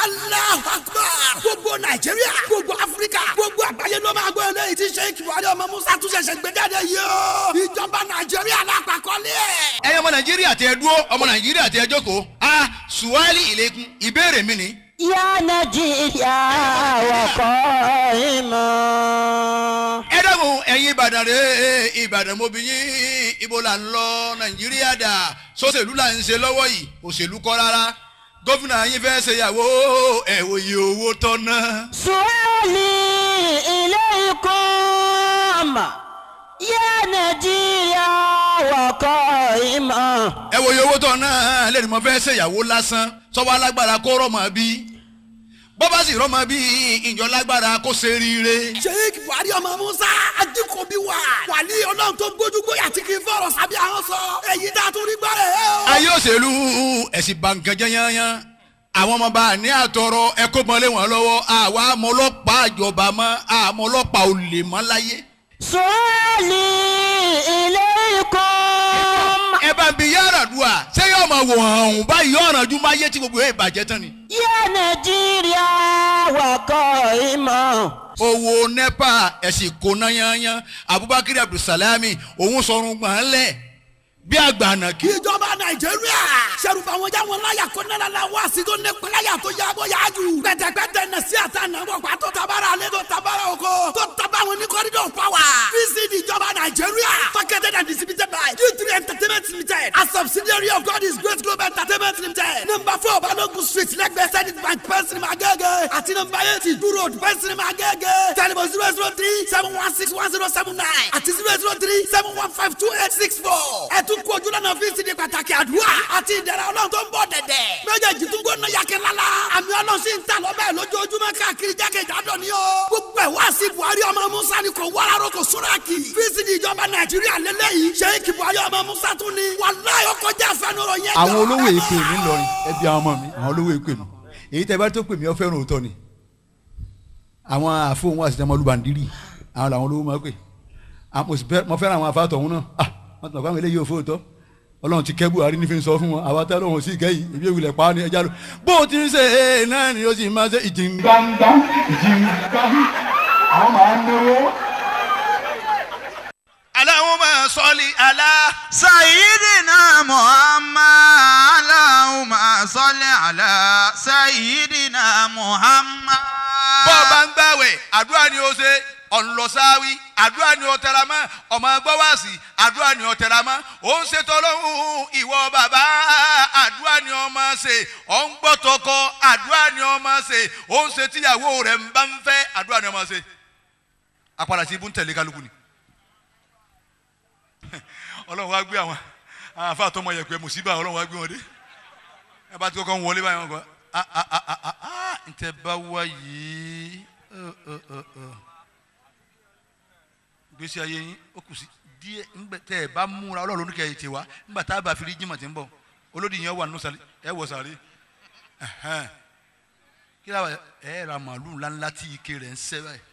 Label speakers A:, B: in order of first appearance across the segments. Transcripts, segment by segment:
A: Allahu Akbar gbogbo nàìjíríà gbogbo áfíríkà gbogbo àgbáyé ló máa gbọ́ eléyìí tí sheik buhari ọmọ musa tún ṣẹ̀ṣẹ̀ gbé jáde yìí o ìjọba nàìjíríà lápapọ̀lé ẹ̀.
B: ẹ̀yin ọmọ nàìjíríà tẹ dúró ọmọ nàìjíríà tẹ jókòó a suwali ìlẹkùn ìbéèrè mi ni.
C: يا نجيا وقائما
B: ẹ dákun ẹ̀yin ìbàdàn rẹ ìbàdàn mo bí yín ibo là ń lọ nàìjíríà dà sọ́sẹ̀lú là ń ṣe lọ́wọ́ yìí òṣèlú kọ́ rárá gómìnà yín fẹ́ ṣe ìyàwó ẹ̀ wòye owó tọ́ná.
C: سؤالي إليكم يا نجيا وقائما
B: ẹ wòye owó tọ́ná lẹ́nu mo fẹ́ ṣe ìyàwó lásán sọ́wọ́ alágbára kó rọ́mọ bí bọ́bá sì rọ́mọ bí ìjọ lágbára kó ṣe ríire.
A: sheik buhari ọmọ musa adikobi wa wàlí ọlọ́run tó gbójúgbóyà tí kì í fọ̀rọ̀ sábẹ́ àwọn sọ èyí tá a tún rí gbọ́rẹ̀ ẹ̀ o.
B: ayé òṣèlú ẹ̀sìn bàǹkànjẹ́ yányán àwọn ọmọ bá ní àtọrọ ẹkọ mọlé wọn lọ́wọ́ àwa àmọ́ ọlọ́pàá àjọba mọ́ àmọ́ ọlọ́pàá olè mọ́ láyé.
C: سؤالي إليكم
B: ẹ bá ń bi yàrá dùà ṣé yóò máa wò hàn ọ̀hún báyìí ọ̀ràn ju máa yé tí gbogbo ẹ̀ bàjẹ́ tán ni.
C: يا نجيا وقائما
B: owó nepa ẹ̀sìn kóná yányán abubakar abdulsalami òun sọrun gbọ̀n lẹ̀ bí àgbàna kí.
A: ìjọba nàìjíríà sẹ́rùbà wọn já wọn láyà kó nana la wá sí tó nípa láyà tó yá bó yá jù. pẹ̀tẹ̀pẹ̀tẹ̀ nà sí àtà nà bọ̀ pa tó tabara alẹ́ tó tabara oko tó taba wọn ní corridor power. vcd ìjọba nàìjíríà marketed and distributed by d3 entertainment limited a subsidiary of god is great global entertainment limited. number four balogun street lẹ́gbẹ̀ẹ́ zenith bank pẹ́sìrì máa gẹ́gẹ́ àti number eight ìdú road pẹ́sìrì máa gẹ́gẹ́ telephone zero zero three seven one six one zero seven nine àti zero zero three seven one five two eight six four. ẹ tún kú ojú lọ́nà fíìsì ní pàtàkì àdúrà àti ìdẹ̀rẹ̀ ọlọ́run tó ń bọ̀ dẹ̀dẹ̀. méjèèjì tún gbóná yàkẹ́ lálá. àmì ọlọ́run sì ń ta lọ́bẹ̀ lójoojúmọ́ káàkiri jákèjádò ni o. gbogbo ẹ̀ wá sí buhari ọmọ musa ni kò wáráró kò súrákì. fíìsì ní ìjọba nàìjíríà lélẹ́yìí. sheik buhari ọmọ musa tún ni. wàláyé ọkọ̀ jẹ́ àfẹnurọ̀ yẹn.
D: àwọn olówó èpè mi lọrin ẹbí àwọn ọmọ mi àwọn olówó èpè mi èyí tẹ bá tó pè mí ọ fẹ́ràn òótọ́ ni àwọn àfọwọ́n wà sí tẹ́ mọ́lúbàndírì àwọn làwọn olówó máa pè àwọn mo sì fẹ́- mo fẹ́ràn àwọn afáàtọ̀ ọ̀hún náà ah wọ́n ti mọ̀ pé àwọn eléyìí ò fóòtọ́ ọlọ́run ti kẹ́ buhari ní fi ń sọ fún wọn àwa tá lóun sì kẹ́yìn ìbí ìwìlẹ̀ pa á ní ẹja lọ bó o ti ń ṣe é náà ni ó sì máa ṣe ìjìn
E: gbangba jìngbà àwọn máa ń náwó.
B: Allahumma salli ala.
F: سيدنا محمد اللهم صل على سيدنا محمد
B: bọ́ ọ bá ń gbàwẹ̀ àdúrà ni ó ṣe ọ̀nlọ́sáwí àdúrà ni ó tẹra mọ́ ọmọ gbọ́wàsì àdúrà ni ó tẹra mọ́ ó ń ṣètò ọlọ́run ìwọ bàbá àdúrà ni ó máa ṣe ó ń gbọ́ tọkọ àdúrà ni ó máa ṣe ó ń ṣe tíyàwó rẹ̀ ń bá ń fẹ́ àdúrà ni ó máa ṣe apàdà sí ibú ń tẹ̀lé kálukú ni ọlọ́run wá gbé àwọn àwọn afa àtọmọ yẹpẹ mùsíbà ọlọ́run wá gbé wọn dé ẹ bá ti kọ́kọ́ ń wọlé báyìí wọn kọ́ ah ah ah ah ah ah ntẹ bá wá yìí ọ, ọ, ọ, ọ. gbèsè ayé yín ó kù sí díẹ̀ ńgbẹ tẹ ẹ bá múra ọlọ́run ní kẹyìí tè wá ńgbà tá a bá fi rí jimá tí ń bọ̀ olódì yẹn wà nínú sàlẹ̀ ẹ wọ̀ sàlẹ̀ ẹ̀hẹ́n. kí ló wà ẹ ra màálù ńláńlá tí ike rẹ̀ ń sẹ́ báyìí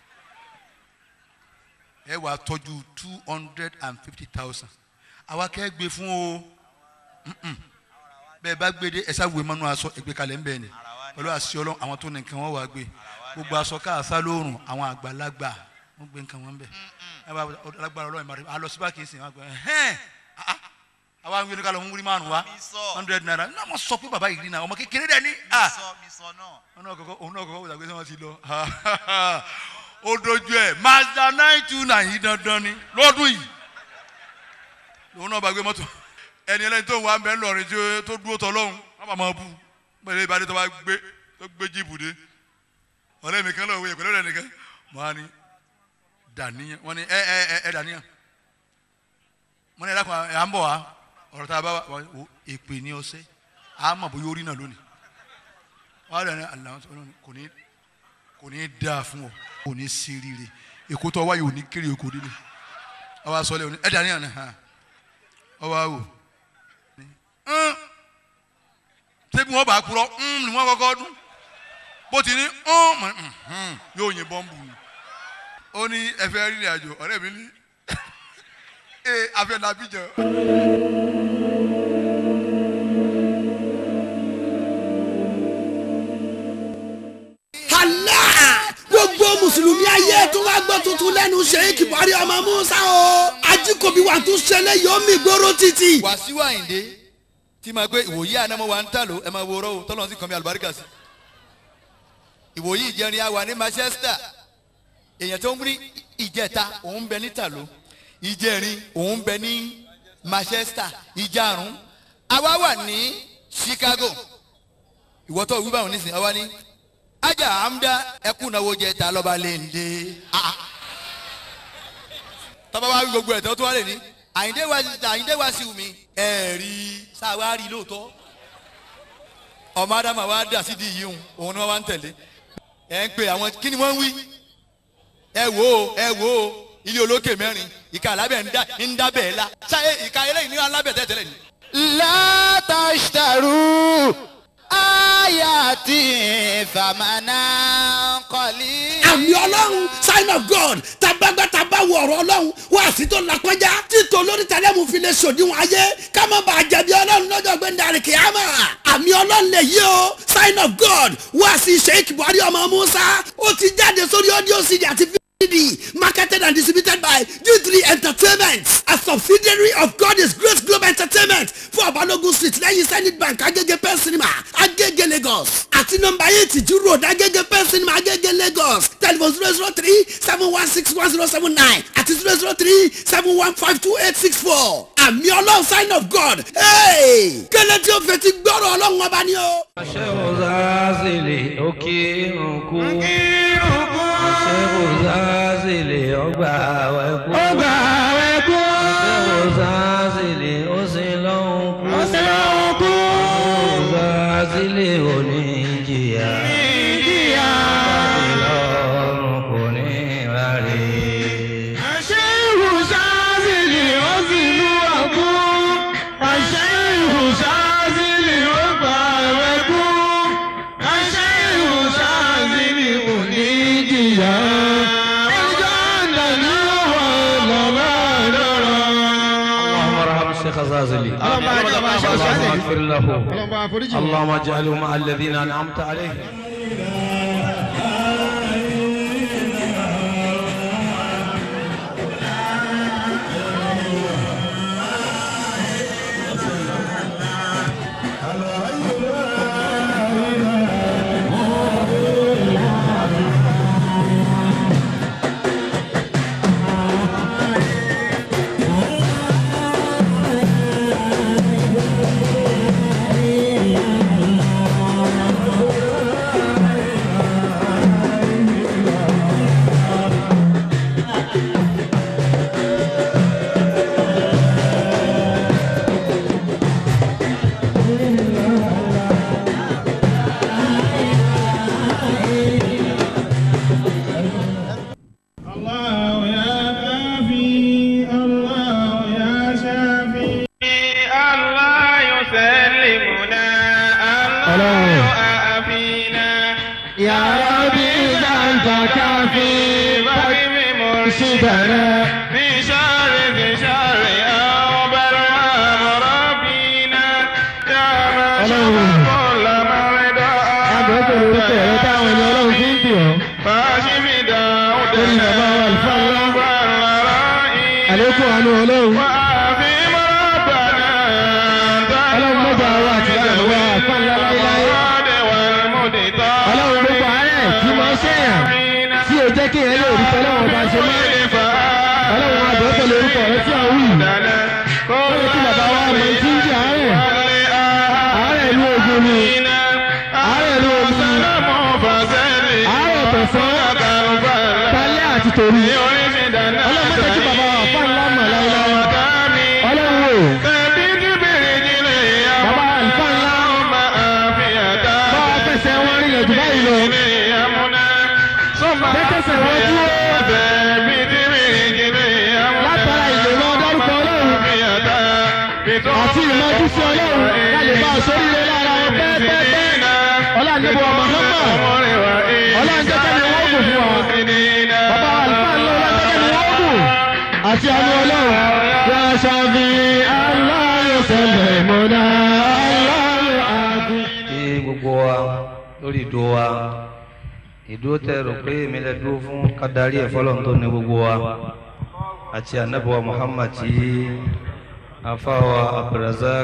B: ẹ wà tọ́jú two hundred and fifty thousand àwa kẹ́ gbé fún o Mm-mm. bẹ́ẹ̀ bá gbé dé ẹ̀sà wé mọ́nú aṣọ ẹgbẹ́ kalẹ̀ ń bẹ̀ ni pẹ̀lú àṣì ọlọ́run àwọn tó ní nǹkan wọn wà gbé gbogbo aṣọ káàsá lóòrùn àwọn àgbàlagbà wọn gbé nǹkan wọn bẹ̀ ẹ bá alágbára ọlọ́run ìmọ̀ràn alọ síbá kìí sìn wọn gbẹ ẹhẹ́n ah, ah. àwa ń gbé ní kálọ̀ ń wúrí márùn wa hundred naira náà wọ́n sọ pé bàbá yìí rí náà ọmọ kékeré dẹ̀ ní ah òun náà kọ́kọ́ òun náà kọ́kọ́ wòlá pé sọ́wọ́n ti lọ ó dojú ẹ̀ mazda nine two nine yìí dandan ni lọ́dún yìí lòun náà bá gbé mọ́tò ẹni ẹlẹ́ni tó ń wá bẹ́ẹ̀ lọ́rin tí ó- tó dúró tọ́ lọ́hùn wọ́n bá máa bú pẹ̀lú ìbádé tó bá gbé tó gbé jíìpù dé ọ̀rẹ́ mi kan lọ́wọ́ ìyẹn pẹ̀lú ọ̀rẹ́ nìkan mọ́ á ní dàníyàn wọ́n ní ẹ ẹ ẹ ẹ dàníyàn wọ́n ní ẹ dákun ẹ à ń bọ̀ wá ọ̀rọ̀ tá a bá wà wò èpè ní ọsẹ́ à á mọ̀ bóyá orí náà lónìí wọ́n á rẹ̀ ní àlàó kò ní kò ní dáa fún ọ kò ní sí rire èkó tó wáyé ò ní kéré èkó délé ọwọ́ asọ́lẹ̀ òní ẹ dàníyàn ni hàn ọwọ́ àwò ń ṣébi wọn bá kúrọ ń ni wọn kọ́kọ́ dún bó ti ní ń mọ ń yóò yin bọ́ǹbù ni ó ní ẹfẹ rírìn àjò ọ̀rẹ́ mi ní ee afẹ làbíjọ.
A: ayé tó wá gbọ́ tuntun lẹ́nu sheik buhari ọmọ musa o ajíkòbí wa tún ṣẹlẹ̀ yóò mi gbóró títì.
D: wàsíù àyìndé tí máa gbé ìwòyí ànámọ́ wa ń tà ló ẹ máa wo ọ̀rọ̀ o tọ́lọ́ sí kan mi àlùbáríkà sí ìwòyí ìjẹrin àwa ní manchester èèyàn tó ń ní ìjẹta òun bẹ ní tàló ìjẹrin òun bẹ ní manchester ìjarun àwa wà ní chicago ìwọ́tọ̀ wí báwọn nísìnyí àwa ní ajá àmúdá ẹkún náwó jẹ ta lọ́ba lè ń dé tọ́ba wa wí gbogbo ẹ̀ tó tó wá lè ní àyíndé wa àyíndé wa sí mi ẹ̀ẹ́rì sáwárì lóòótọ́ ọmọ adama wa dà sí di yìí hùn òun ni wọ́n wá ń tẹ̀lé ẹ̀ ń pe àwọn kí ni wọ́n ń wí ẹ wò ó ẹ wò ó ilé olókè mẹ́rin ìka alábẹ̀ ń dá ń dábẹ̀ la ṣáyé ìka eléyìí ní alábẹ̀ tẹ̀tẹ̀lẹ̀ ni.
F: látàṣtàrú ayàtì fàmánà kọ́lí.
A: àmì ọlọ́run sign of god tabagbá tabawo ọ̀rọ̀ ọlọ́run wá sí tó lakọjá títò lórí tẹlẹ́mù fi lè sòdiwọ̀n ayé ká má bàa jẹ̀bi ọlọ́run lọ́jọ́ gbẹ̀ndàrí kìámà àmì ọlọ́run lè yí o sign of god wá sí sheik buhari ọmọ musa ó ti jáde sórí audio cd àti CD, marketed and distributed by G3 Entertainment, a subsidiary of God is Grace Global Entertainment for Abalogun Street lẹ́yìn Zenith Bank Agege Pen Cinema Agege Lagos àti nọmba eight Ju Road Agege Pen Cinema Agege Lagos telephone zero zero three seven one six one zero seven nine àti zero zero three seven one five two eight six four àmì ọlọ́run sign of God hey! kẹ́lẹ́ tí ó fẹ́ ti gbọ́rọ̀ ọlọ́run ọba ni o.
G: Aṣẹ́wó zazele òkè òkú. Aṣẹ́wó zazele ọgbà wẹ̀kú. Ọgbà wẹ̀kú. Aṣẹ́wó zazele ó sì lọ́hùn kú. Ó sì lọ́hùn kú. Aṣẹ́wó zazele ò ní jìyà. Ní jìyà. Ìlọrun kò ní ráre. Aṣẹ́wó zazele ó sì lú ọkú. Aṣẹ́wó zazele ó gbà wẹ̀kú. Aṣẹ́wó zazele ò ní jìyà. اللهم ارحم الشيخ الزازلي اللهم اغفر له اللهم اجعله مع الذين انعمت عليهم
H: الله يا كافي الله يا شافي الله يسلمنا الله يعافينا يا ربي أنت كافي فقم مرشدنا في شر في شر أو برهام ربنا يا من شفى كل مرضى فاشف داودنا àlékún àánú ọlọ́run. ọlọ́run mọ́jà wa àti ìyàwó àfáàlá láéláé. ọlọ́run gbogbo àárẹ̀ tí máa ń ṣèyàn tí ò jẹ́ kí èèyàn lè rí tọ́lọ́wọ́n bá ṣe mọ́. ọlọ́run àbẹ̀ pẹ̀lú orúkọ rẹ tí a wù. lórí tí bàbá wa mọ̀ tí ń jẹ́ àárẹ̀. àárẹ̀ ìlú ogun ni. àárẹ̀ ìlú ogun ni. àárẹ̀ tẹ̀sán. tálẹ́ àti tòru. ọlọ́run mọ́jà kí bàbá wa àfáàlá mọ̀ láéláé. ọlọ́run o. bàbá àlùfáà ńlá. bá a fẹsẹ̀ wọn rí yẹn jù báyìí lọ. Tẹ́tẹ́sẹ̀ wọ́n dúró. Látara ìlera dárúkọ ọlọ́run. Àti ìmọ̀jú sí ọlọ́run. Láyé bá a sórí rẹ lára wọn pẹ́ẹ́pẹ́ẹ́pẹ́. Ọlọ́run ọmọ Mọ́mọ́. Ọlọ́run jẹ́jẹ́ ni wọ́n gùn fún wa. Bàbá àlùfáà ńlá ọlọ́run jẹ́jẹ́ ni wọ́n gùn. Àti àánú ọlọ́run. Yà ṣàfi aláyọ̀ sẹ̀lẹ̀ mọ́dá aláyọ̀ àgùn.
G: kí gbogbo wa lórí ìdó wa ìdúró tẹ rò pé èmi lè dúró fún kádàrí ẹ̀fọ́lọ́n tó ní gbogbo wa àti anabiwa muhammad tí afáwa abdulrazak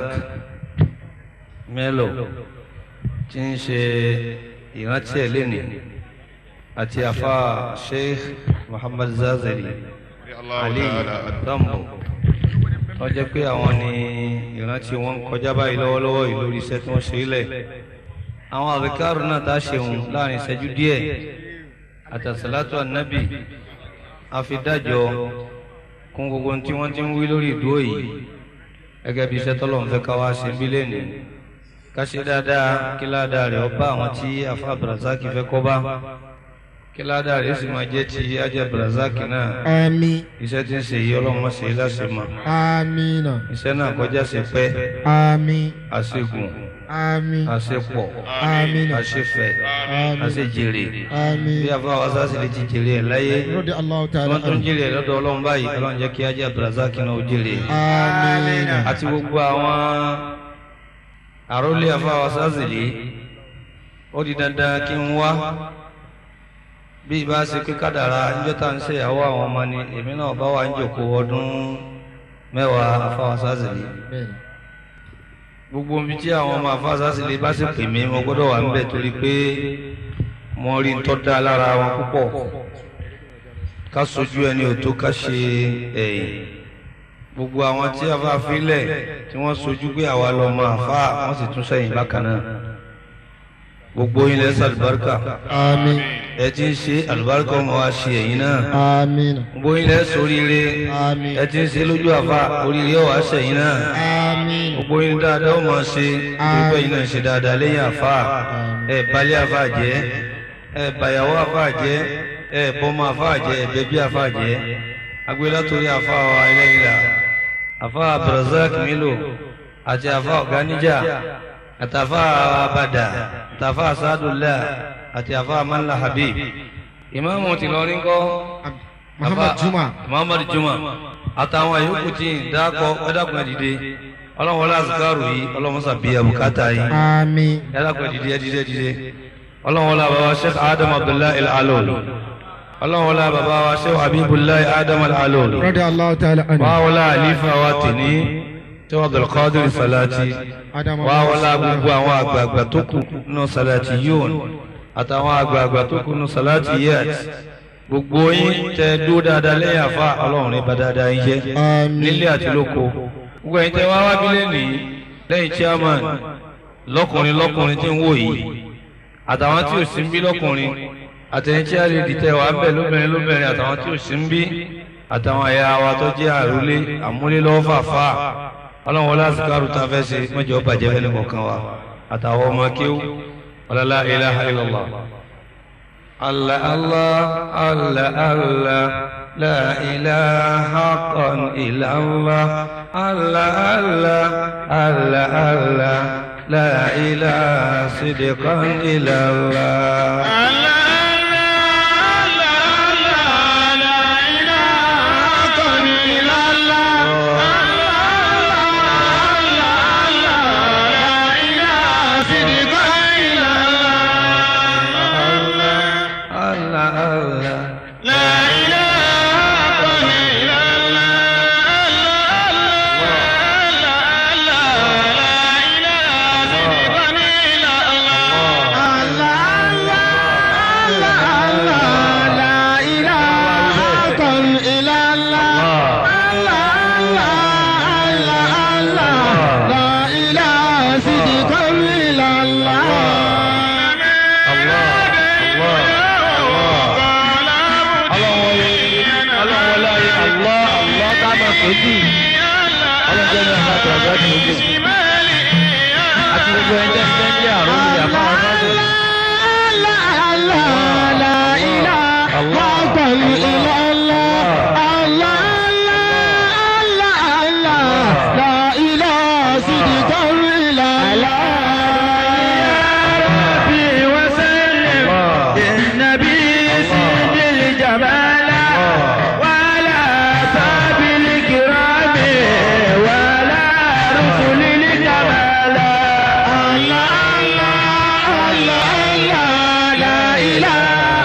G: melo tí ń ṣe ìrántí ẹ̀ lẹ́nìí àti afá sheikh muhammad zazeli ali dambo wọ́n jẹ́ pé àwọn ni ìrántí wọn ń kọjá báyìí lọ́wọ́lọ́wọ́ yìí lórí iṣẹ́ tí wọ́n ṣe é lẹ̀ àwọn àbíkárù náà tá a ṣeun láàrin ìṣẹ́jú díẹ̀ àtàsálátù ànábì àfidájọ kún gbogbo ohun tí wọ́n ti ń wí lórí ìdúró yìí gẹ́gẹ́ bí iṣẹ́ tọ́lọ̀ ń fẹ́ ká wá ṣe bí lẹ́nu ká ṣe dáadáa kí ládàá rẹ̀ ọba àwọn tí afa abdulrasaki fẹ́ kọ́ bá kí ládàá rẹ̀ sì máa jẹ́ ti ajẹ́ abdulrasaki náà
H: àmín
G: iṣẹ́ tí ń ṣe yìí ọlọ́run má ṣe é láṣẹ mọ́
H: àmín
G: iṣẹ́ náà kọjá ṣe pẹ́
H: àmín
G: àṣegùn
H: àmín
G: àṣepọ̀
H: àmín
G: àṣefẹ̀
H: àmín
G: àṣejèrè
H: àmín
G: bí afa wa sáà sì lè ti jèrè ẹ̀ láyé
H: rọ́dí aláwọ̀ tààlà
G: wọ́n tún jèrè ẹ̀ lọ́dọ̀ ọlọ́run báyìí ọlọ́run jẹ́ kí ajé abdulrasaki náà ó jèrè
H: àmín
G: àti gbogbo àwọn àrólé afa wa sáà sì lè ó di dandan kí n wá bí ibà ṣe pé kádàrá níjọ́ tá à ń ṣèyàwó àwọn ọmọ ni èmi náà bá wà ń jòkó ọdún mẹ́wàá afa wa sáà sì lè
H: bẹ́ẹ̀
G: gbogbo ibi tí àwọn ọmọ afásásílẹ̀ bá sì pè mí mo gbọ́dọ̀ wà níbẹ̀ torí pé mo rí ń tọ́ da lára wọn púpọ̀ ká sojú ẹni ò tó ká ṣe ẹ̀yìn gbogbo àwọn tí a bá filẹ̀ tí wọ́n sojú pé àwa lọ mọ àfa wọ́n sì tún sẹ́yìn bákan náà gbogbo yín lẹ́sẹ̀ àlùbáríkà
H: àmín
G: ẹ ti ń ṣe àlùbáríkà ọmọ wa ṣe ẹ̀yìn náà
H: àmín
G: gbogbo yín lẹ́sẹ̀ oríire
H: àmín
G: ẹ ti ń ṣe lójú àfa oríire ọ̀wá ṣẹ̀yìn náà
H: àmín
G: gbogbo yín dáadáa ó máa ṣe gbogbo yín náà ṣe dáadáa lẹ́yìn àfa ẹ balẹ̀ àfa jẹ́ ẹ bàyàwó àfa jẹ́ ẹ bọ́mọ àfa jẹ́ ẹ bẹ́bí àfa jẹ́ agbélá torí àfa wa ẹlẹ́yìnlá àfa abdulrasaq milo àti àfa ọ̀gáníjà àtàfà abada àtàfà asadullah àti àfa amanla habib ìmáàmù tìlọrin kọ́
H: muhammad juma
G: muhammad juma àtàwọn yòókù tí ń dákọ ẹdàkùn ẹdìdẹ ọlọ́run wọlé azikaru yìí ọlọ́run sàbí abukata yìí
H: àmín
G: ẹdàkùn ẹdìdẹ ẹdìdẹ ẹdìdẹ ọlọ́run wọlé bàbá sheikh adam abdullahi al-alol ọlọ́run wọlé bàbá wa sheikh habibullahi adam al-alol
H: rọ́dí aláwọ̀ tààlà
G: wà wọlé àlífà wa tìní tí wọn abdulkadir salati wà wọlé gbogbo àwọn àgbààgbà tó kù nínú salati yóò àtàwọn àgbààgbà tó kù nínú salati yẹt gbogbo yín tẹ dúró dáadáa lẹ́yìn àfa ọlọ́run ní bá dáadáa yín jẹ́
H: àmín
G: nílé àti lóko gbogbo ẹ̀yin tẹ wá wá bí lẹ́nìí lẹ́yìn chairman lọ́kùnrin lọ́kùnrin tí ń wò yìí àtàwọn tí ò sí ń bí lọ́kùnrin àtẹ̀yìn tí a lè dìtẹ̀ wá bẹ̀ lóbìnrin lóbìnrin àtàwọn tí ò sí ń bí àtàwọn ẹ̀yà wa tó jẹ́ àrólé àmúlélọ́wọ́ fàfà ọlọ́run wọlé àsìkárù tá a fẹ́ ṣe mọ́jọ́ bàjẹ́ fẹ́ nìkan wa àtàwọn ọmọ kéwù ọlọ́lá ilaha illallah. الله الله الله الله لا إله حقا إلا الله الله الله الله الله لا إله صدقا إلا الله الله الله àti gbogbo ẹni tẹ́ ń jẹ́ àrùn ìyá fáwọn fáwọn.
H: Allah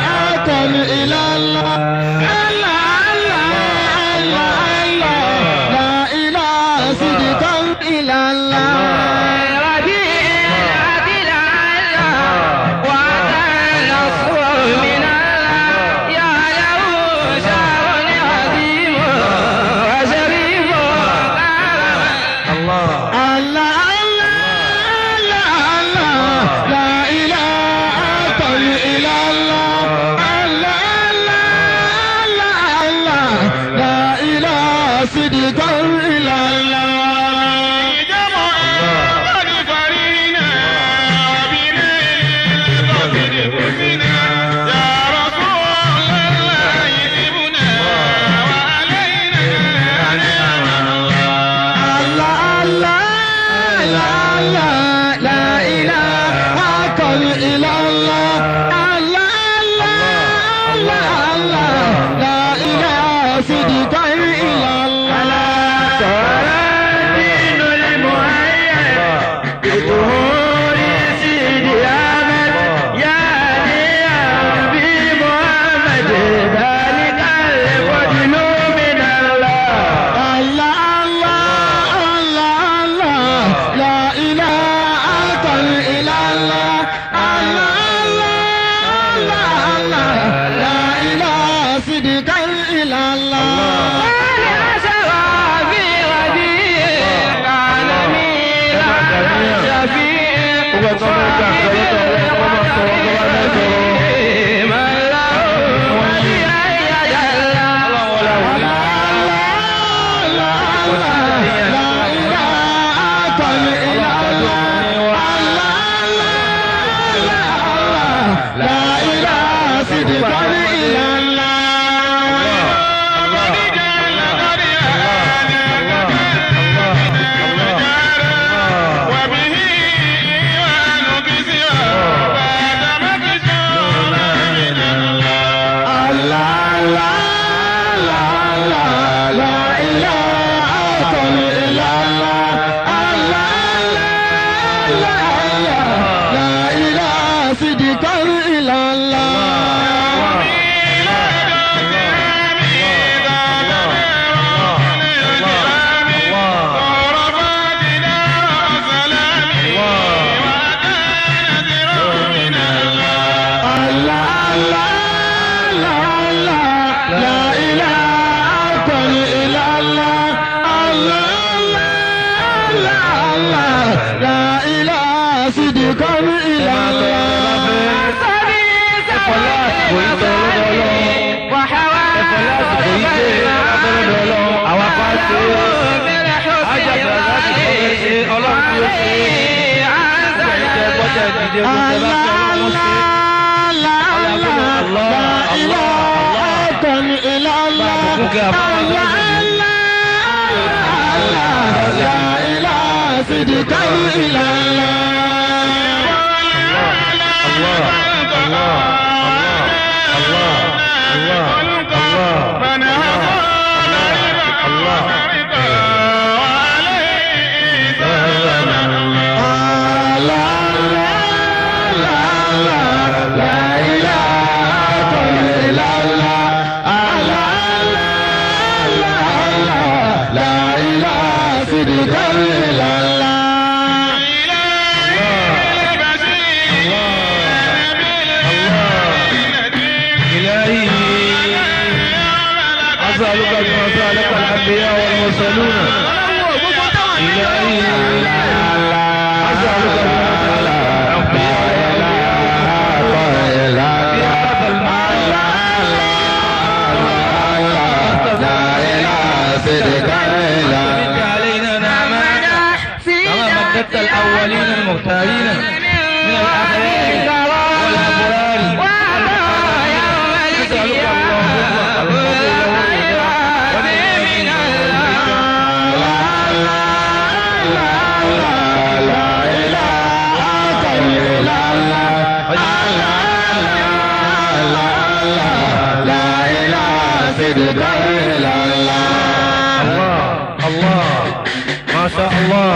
H: صدقا إلى الله
G: ẹ̀fọ́lá àsìkò yìí tọ́ lọ́dọ̀ ọlọ́run ẹ̀fọ́lá àsìkò yìí tẹ́ lọ́dọ̀ ọlọ́run àwọn afá ṣe ájàgbà láti kọ́ ẹ ṣe ọlọ́run tí ó ṣe gbogbo ẹ̀yin tẹ́ gbọ́dọ̀ ìdíje gbogbo ẹ̀ bá fi ọlọ́run ṣe.
H: صدقا إلى
G: إلهي أسألك بما سألك الأنبياء والمرسلون إلهي أسألك بما سألك الأنبياء مد علينا نعمك كما مددت الأولين المختارين من الأخيار والأبرار نسألك اللهم القبول والرضا الله الله ما شاء الله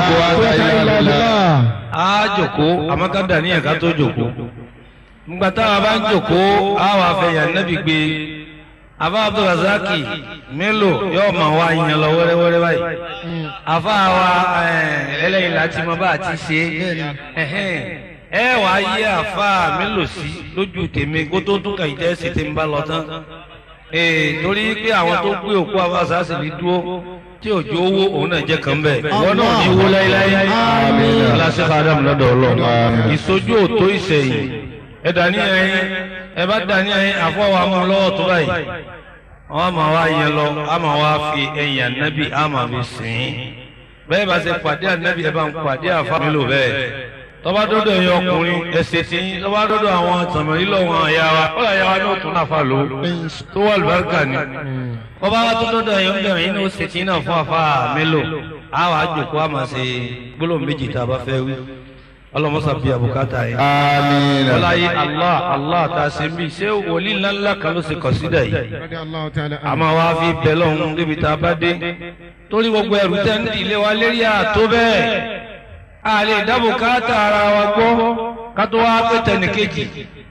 G: a jòkó àmọ́ ká dà ní ẹ̀ka tó jòkó nígbà táwa bá ń jòkó a wà fẹ̀yàn nẹ́bí gbé afa abdulrasaki mélòó yóò máa wá yan lọ wẹ́rẹ́wẹ́rẹ́ báyìí afa wa ẹlẹ́yìn láti mọ bá a ti ṣe ẹ̀hẹ́n. ẹ wà á yí afa mélòó sí lójú tèmi kó tó tún kàn jẹ́ sí tèmi bá lọ tán ee torí pé àwọn tó gbé òkú afa sàásì ní dúró tí òjò owó òun náà jẹ́ kàn bẹ́ẹ̀ ìwọ náà ní wó láéláé aláṣẹ adam lọ́dọ̀ ọlọ́run ìsojú òtó ìsẹ̀yìn ẹ dání ẹyin ẹ bá dání ẹyin àfọwọ́ àmọ́ lọ́wọ́ tó báyìí wọ́n máa wá yẹn lọ á máa wá fi ẹ̀yìn ànábì á máa fi sìn ín bẹ́ẹ̀ bá ṣe pàdé ànábì ẹ bá ń pàdé àfa mi lò bẹ́ẹ̀ tọ́ba dọ́dọ̀ ẹ̀yin ọkùnrin ẹ̀sẹ̀ tí tọ́ba dọ́dọ̀ àwọn tàmílì lọ́wọ́ àyà wa ó yà wá ní òtún náà fà ló tó wà lùbáríkà ni ọba wa tó dọ́dọ̀ ẹ̀yin ọ̀dọ̀ ẹ̀yin ní ó ṣètì náà fún àfa mélòó á wàá jòkó àmà ṣe gbólóhùn méjì tá a bá fẹ́ wí ọlọmọsà bíi àbùkátà yìí.
I: Àmín.
G: ọláyé allah allah tá a ṣe mí ṣé wòlíì ńláńlá kan ló ṣe kọ̀sídà yìí. àmọ́ wa fi bẹ̀ lọ́hún débi tá a bá dé. torí gbogbo ẹrù tẹ́ ń dìlé wa lérí àtó bẹ́ẹ̀. a lè dá bùkátà ara wa gbọ́ ká tó wá pé tẹnìkejì.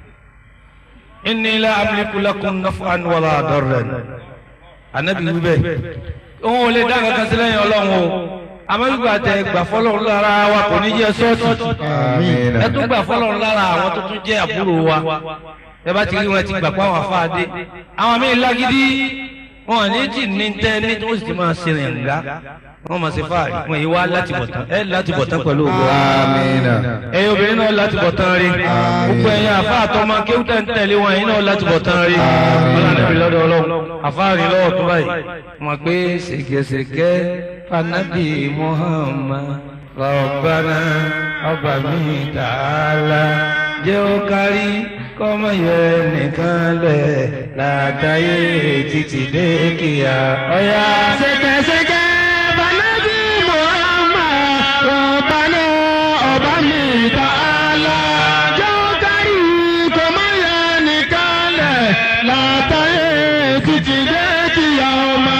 G: inni la amliku lakum naf'an wala darran. anabi wí bẹ́ẹ̀. òun ò lè dá kankan sílẹ̀ yẹn ọlọ́run o àmọ́ gbígbà tẹ gbà fọlọ́run lára wa kò ní jẹ́ sọ́ọ̀tì ẹ tún gbà fọlọ́run lára àwọn tó tún jẹ́ àbúrò wa ẹ bá ti rí wọn ti gbà pé àwọn afáàdé àwọn míín lágídí wọn ò ní jì ní tẹ ní tí wọn sì ti máa ṣe rìn ńlá wọn máa ṣe fáàrí wọn yìí wá láti bọ̀ tán ẹ láti bọ̀ tán pẹ̀lú ògbó ẹ̀yin obìnrin náà láti bọ̀ tán rí gbogbo ẹ̀yin àfa àtọmọ kéwútẹ̀ ń tẹ̀lé wọn ẹ̀yin náà láti bọ̀ tán rí ọlọ́run lọ́dọ̀ ọlọ́run àfáàrí lọ́wọ́ tó báyìí wọn gbé ṣègẹṣègẹ fanabi muhammad rọ̀bánà ọba mi tààlà jẹ́ ó kárí kọ́mọ yẹ nìkan lẹ̀ látàyè títí dé kíá ọ̀yá.
H: ṣèkẹṣẹkẹ fanabi muhammad rọ̀bánà ọba mi tààlà jẹ́ ó kárí kọ́mọ yẹ nìkan lẹ̀ látàyè títí dé kíá ọmọ.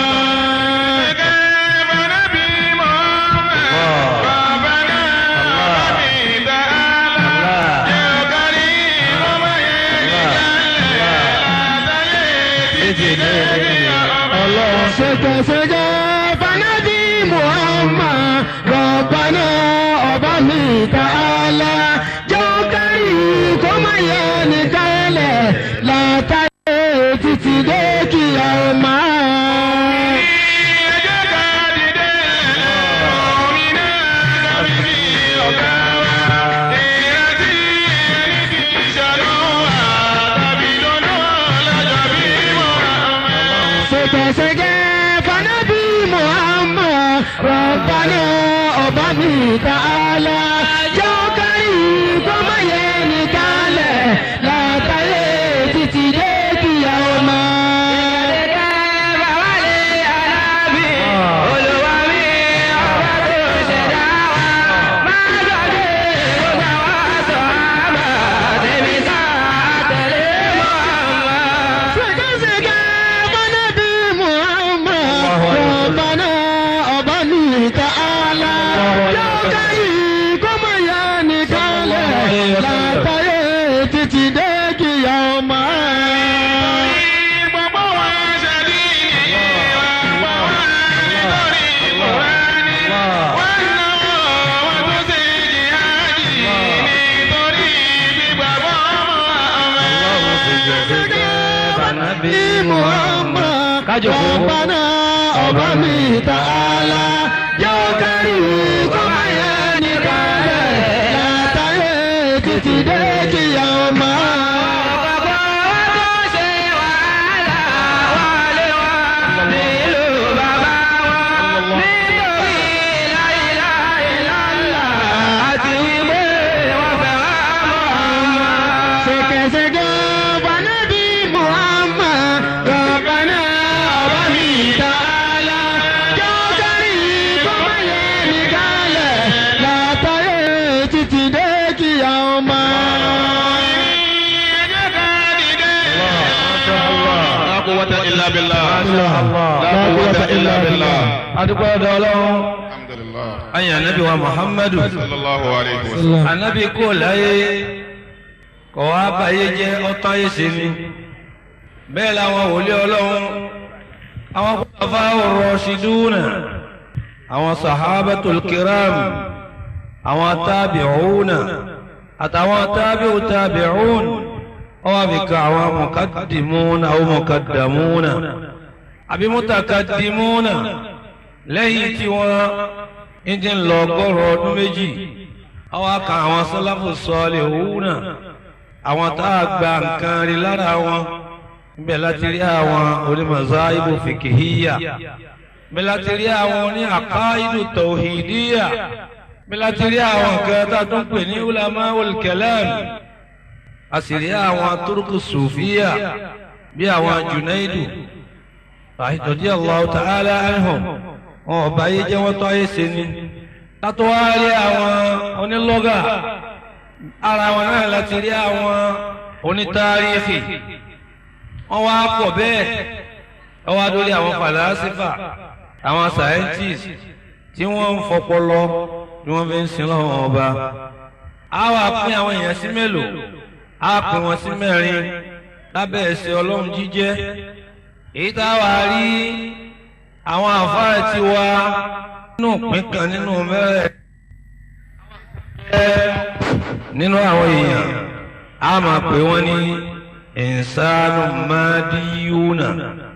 H: ọlọ́run ṣèkẹṣẹkẹ fanabi muhammad rọ̀bánà ọba mi tààlà jẹ́ ó kárí kọ́mọ yẹ nìkan lẹ̀ látàyè títí dé kíá ọmọ. Rabbana ọba mi ta'ala jẹ́ ó kárí kó má yẹ nìkan lẹ̀ látàyè títí dé kíyà ọmọ. Sèkésèké Bánàbí Muhammad Rabbana ọba mi ta'ala jẹ́ ó kárí kó má yẹ nìkan lẹ̀ látàyè títí dé kíyà ọmọ. Bí Muhammad Rabbana ọba mi ta'ala jẹ́ ó kárí kó má yẹ nìkan lẹ̀ látàyè títí dé kíyà ọmọ. Sèkèsèkè Bánàbí Muhammad Rabbana ọba mi ta'ala jẹ́ ó kárí kó má yẹ nìkan lẹ̀ látàyè títí dé kíyà ọmọ.
I: لا قوة إلا بالله
H: La quwwata illa billah.
G: adúgbò ọ̀dọ̀ ọlọ́run
I: الحمد لله
G: ayé anabi wa muhammadu
I: صلى الله عليه وسلم
G: anabi kò láyé kò wá báyé jẹ́ ọ̀tá ayé ṣe ni bẹ́ẹ̀ làwọn wòlíì ọlọ́run àwọn kúlọ̀fà rọ̀ṣídúnà àwọn sàhábàtul kiram àwọn tábìcúnà àtàwọn tábìcú tábìcún ọwọ́ àbíkà àwọn mùkàdìmúnà àwọn mùkàdàmúnà àbí mùtàkàdìmúnà lẹ́yìn tí wọ́n ń ti ń lọ ọgọ́rùn ọdún méjì àwọn aka àwọn sọ́láfù sọ́ọ̀lì òwúnà àwọn tá a gba nǹkan rí lára wọn níbẹ̀ láti rí àwọn onímọ̀sá ibò fìkìhíyà níbẹ̀ láti rí àwọn oní àkáìdù tòhìdíyà níbẹ̀ láti rí àwọn nǹkan tá a tún pè ní ulama olùkẹ́lẹ́m a sì rí àwọn turuku sùfíyà bí àwọn junaidu àìdọ̀dí Allahu ta'ala anhum wọn ò bá yé jẹ́ wọ́n tó ayé ṣe ni látọ́ wá rí àwọn onílọ́gà ara wọn náà láti rí àwọn onítàrífì wọ́n wá pọ̀ bẹ́ẹ̀ wọ́n wá dórí àwọn fàlásífà àwọn scientists tí wọ́n ń fọpọlọ bí wọ́n fi ń sin lọ́wọ́ ọba a wá pín àwọn èèyàn sí mélòó a pín wọn sí mẹ́rin lábẹ́ ẹ̀sìn ọlọ́run jíjẹ́ èyí tá a wá rí àwọn àfáà ti wá nínú ìpín kan nínú mẹ́rẹ̀ nínú àwọn èèyàn a máa pè wọ́n ní ìsánú mádìyúnà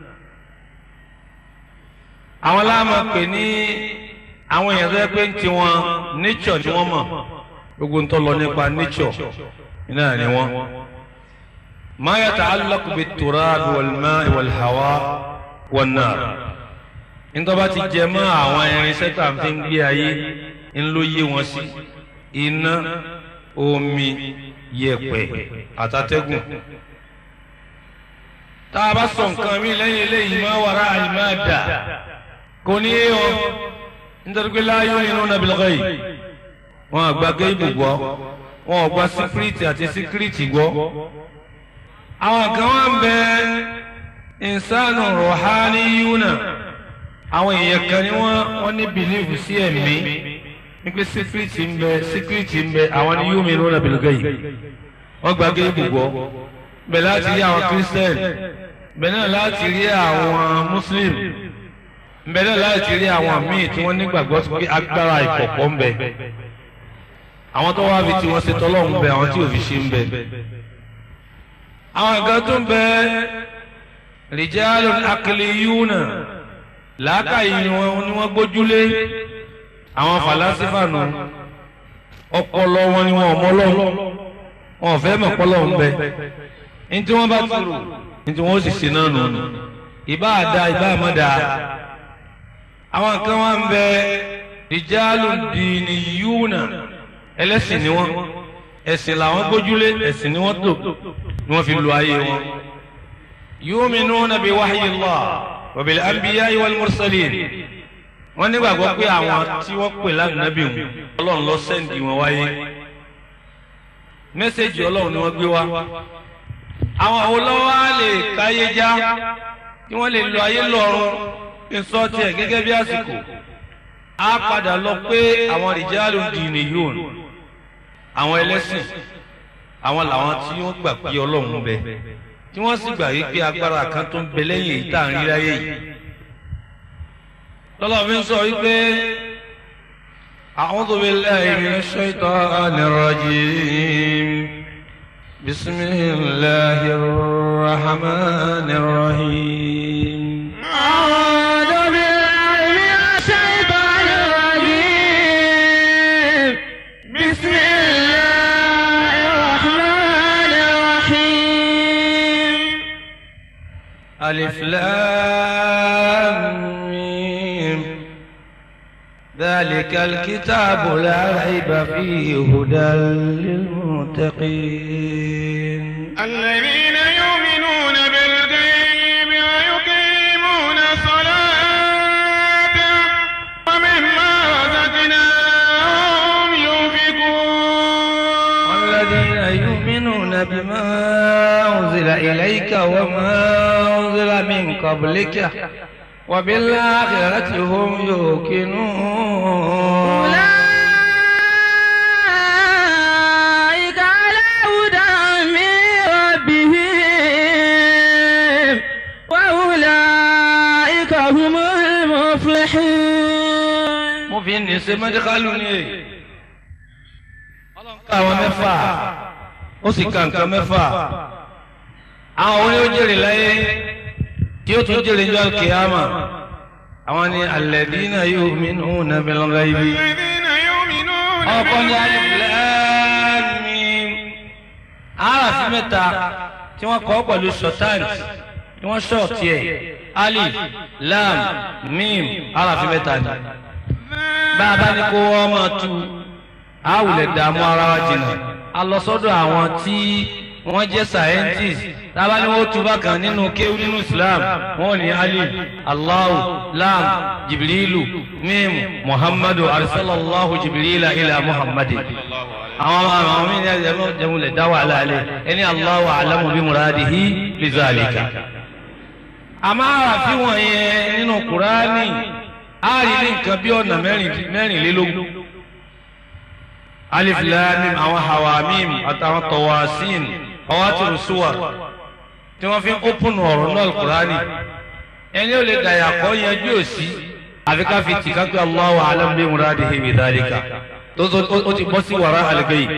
G: àwọn láàmà pè ní àwọn èèyàn tó yẹ pé ń ti wọn nature ni wọ́n mọ̀ gbogbo ń tọ́ lọ nípa nature iná ni wọ́n. ما يتعلق بالتراب والماء والهواء والنار nítorí bá ti jẹ mọ́ àwọn irinṣẹ́ tá à ń fi ń gbé ayé ń ló yé wọn sí iná omi yẹ̀pẹ̀ àtàtẹ́gùn tá a bá sọ nǹkan mi lẹ́yìn eléyìí máa wàrà àlùmáàdà kò ní yé wọn nítorí pé láàyò inú nàbìlọ́gọ́ yìí wọn àgbà géèbù gbọ́ wọn ò gba síkírìtì àti síkírìtì gbọ́ àwọn kan wá ń bẹ ìsánù rọ̀hání yúnà àwọn èèyàn kan ni wọ́n wọ́n ní bìlíìfù sí ẹ̀mí wípé síkírìtì ń bẹ síkírìtì ń bẹ àwọn ni yóò mìíràn náà bìlúgà yìí wọ́n gba géèbù gbọ́ bẹ̀ láti rí àwọn kírísítẹ́nì bẹ̀ náà láti rí àwọn muslim bẹ̀ náà láti rí àwọn míì tí wọ́n nígbàgbọ́ pé agbára ìkọ̀kọ̀ ń bẹ àwọn tó wá fi tí wọ́n ṣe tọ́lọ́hún bẹ àwọn tí ò fi ṣe ń bẹ àwọn nǹkan tó ń bẹ rìjálù akiliyúnà làákàyè ni wọn ni wọn gbójúlé àwọn fàlásífà nù ọpọlọ wọn ni wọn ọmọ lọ́wọ́ wọn ò fẹ́ mọ̀ pọ́lọ́ ń bẹ ní tí wọ́n bá ti rò ní tí wọ́n sì ṣe náà nù ìbá àdá ìbá àmọ́dá àwọn nǹkan wọn ń bẹ rijalu diniyuna ẹlẹ́sìn ni wọ́n ẹ̀sìn làwọn gbójúlé ẹ̀sìn ni wọ́n tò ni wọ́n fi lu ayé wọn. yu'minuna bi wahyillah wa bil anbiya'i wal mursalin wọ́n nígbàgbọ́ pé àwọn tí wọ́n pè lánàbì wọn ọlọ́run lọ sẹ́ǹdì wọn wáyé mẹ́sẹ̀gì ọlọ́run ni wọ́n gbé wá àwọn olówó á lè káyé já kí wọ́n lè lo ayé lọ́rùn kí n sọ tiẹ̀ gẹ́gẹ́ bí àsìkò á padà lọ pé àwọn rìjálù dìní yóò àwọn ẹlẹ́sìn àwọn làwọn tí wọ́n gbà pé ọlọ́run bẹ tí wọ́n sì gbà yí pé agbára kan tó ń bẹ lẹ́yìn èyí tá à ń rí láyé yìí lọ́lọ́ mi ń sọ wípé a'udhu billahi minash shaitanir rajim bismillahir rahmanir rahim.
H: أعوذ بالله من الشيطان الرجيم بسم الله الرحمن الرحيم
G: ألف لام ميم ذلك الكتاب لا ريب فيه هدى للمتقين
I: الذين يؤمنون بالغيب ويقيمون الصلاة ومما رزقناهم ينفقون
G: والذين يؤمنون بما أنزل إليك وما أنزل من قبلك وبالآخرة هم يوقنون
H: أولئك على هدى من ربهم وأولئك هم المفلحون
G: mo fi ní ṣe mẹ́díkálù ni èyí. ọlọ́run ká àwọn mẹ́fà ó sì ka nǹkan mẹ́fà. àwọn oní ó jèrè láyé tí ó tún jèrè jọ kìámà. àwọn ni alladhina yu'minuna bil ghaibi.
I: الذين يؤمنون
G: ọkọ ní alif lam mim. aráàfin mẹ́ta tí wọ́n kọ́ pẹ̀lú ṣọ̀táǹtì tí wọ́n ṣọ̀tì ẹ̀ alif lam mim aráàfin mẹ́ta ni bá a bá ní kó wọ́n máa tu àwùlẹ̀ dààmú ara wa jìnnà a lọ sọ́dọ̀ àwọn tí wọ́n jẹ́ scientist tábà ní wọ́n tu bákan nínú kéwú nínú Islam wọ́n ní alif Allahu lam jibrilu mim muhammadu arsalallahu jibrila ila muhammadin àwọn àwọn mi ní ẹjẹ jẹmúlẹ̀ dá wàhálà alẹ́ ẹni Allahu alamu bi muradihi bi zalika àmọ́ àràfin wọ̀nyẹn nínú kùránì a rí ní nǹkan bí ọ̀nà mẹ́rin- mẹ́rìnlélógún alif lam mim àwọn hawamim àtàwọn tawasin ọwátìrù suwar tí wọ́n fi ń ópùnù ọ̀rọ̀ náà kùránì ẹni ò lè dàyà kọ́ yanjú òsì àfi ká fi tì kápẹ́ Allahu a'lam bi muradihi bi dhalika tó tó ó ti bọ́ sí wàrà al-ghaib.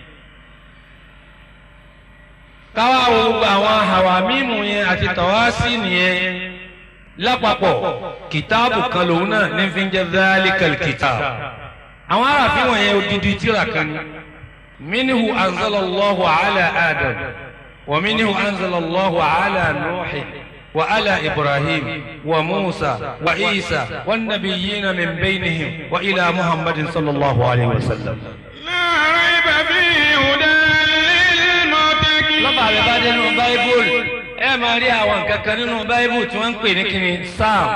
G: káwá wo gbogbo àwọn hawamimu yẹn àti tawasin yẹn lápapọ̀ kìtáàbù kan lòun náà ní fi ń jẹ́ dhalikal kitab àwọn aráàfin wọ̀nyẹn odidi tíra kan ní minhu anzalallahu ala adam wa minhu anzalallahu ala nuhi wa ala ibrahim wa musa wa isa wan nabiyyina min bainihim wa ila muhammadin sallallahu alayhi wa sallam.
I: لا ريب فيه هدى للمتقين
G: lọ́ba rẹ̀ bá dé nínú báíbùlù ẹ máa rí àwọn nǹkan kan nínú báíbùlù tí wọ́n ń pè ní kíni sam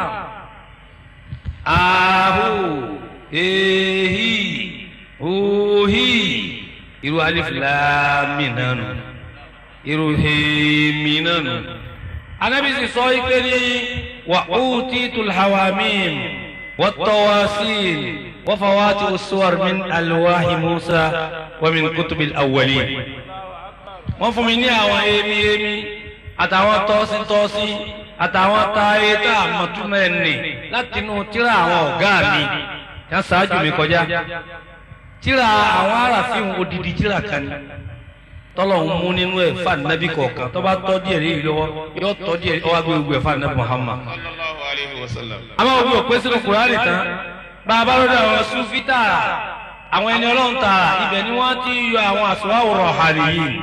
G: ahu ehi ohi irú alif láàmì náà nù irú hèmí náà nù. anabi sì sọ ike ní wà utitul hawamim wà tawasil wà fawati usuwar min alwahi musa wa min kutubil awwalin wọ́n fún mi ní àwọn emi emi àtàwọn tọ́sí tọ́sí àtàwọn táyé tá a mọ̀ túmọ̀ ẹ̀ nì láti inú tíra àwọn ọ̀gá mi yá ṣáájú mi kọjá tíra àwọn aráàfin odidi tíra kan ni tọ́lọ̀ ń mú nínú ẹ̀ fún anabi kọ̀ọ̀kan tó bá tọ́ díẹ̀ léyìí lọ́wọ́ yóò tọ́ díẹ̀ ọwọ́ agbé gbogbo ẹ̀ fún anabi Muhammad.
I: sallallahu alayhi wa sallam.
G: àmọ́ gbogbo òpin sínú kùránì tán bá a bá lọ́dọ̀ àwọn sufi tààrà àwọn ẹni ọlọ́run tààrà ibẹ̀ ni wọ́n ti yọ àwọn àsùnwáwòrán ọ̀hánì yìí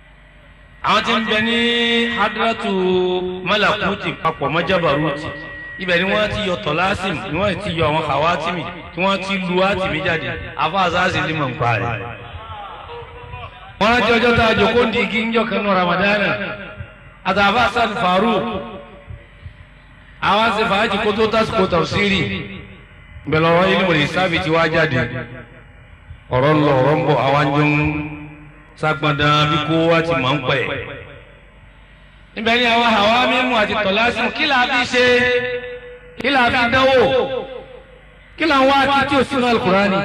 G: àwọn tí ń bẹ ní hadratu malakuti papọ̀ mọ́ jabaruti ibẹ̀ ni wọ́n ti yọ tọ́lásìm ni wọ́n ti yọ àwọn hawátìmì tí wọ́n ti lu átìmì jáde afáàzáàsì lè mọ̀ nípa rẹ̀. wọ́n rántí ọjọ́ tá a jòkó ń di igi ń jọ kanú ramadana àtàfà sàn faru àwọn ṣe fàájì kó tó tásìkò tafsiri bẹ̀rẹ̀ ọ̀rọ̀ ilé ìwòlè sábì tí wàá jáde ọ̀rọ̀ ń lọ ọ̀rọ̀ ń bọ̀ àwọn jọ ń sagbọ̀ndàn bí kó wá ti mọ̀ ń pẹ̀. níbẹ̀ ni àwọn àwa mímú àti tọ̀lásùn kí là á fi ṣe kí là á fi dánwò kí là ń wá kí tí ò sínú alukurani.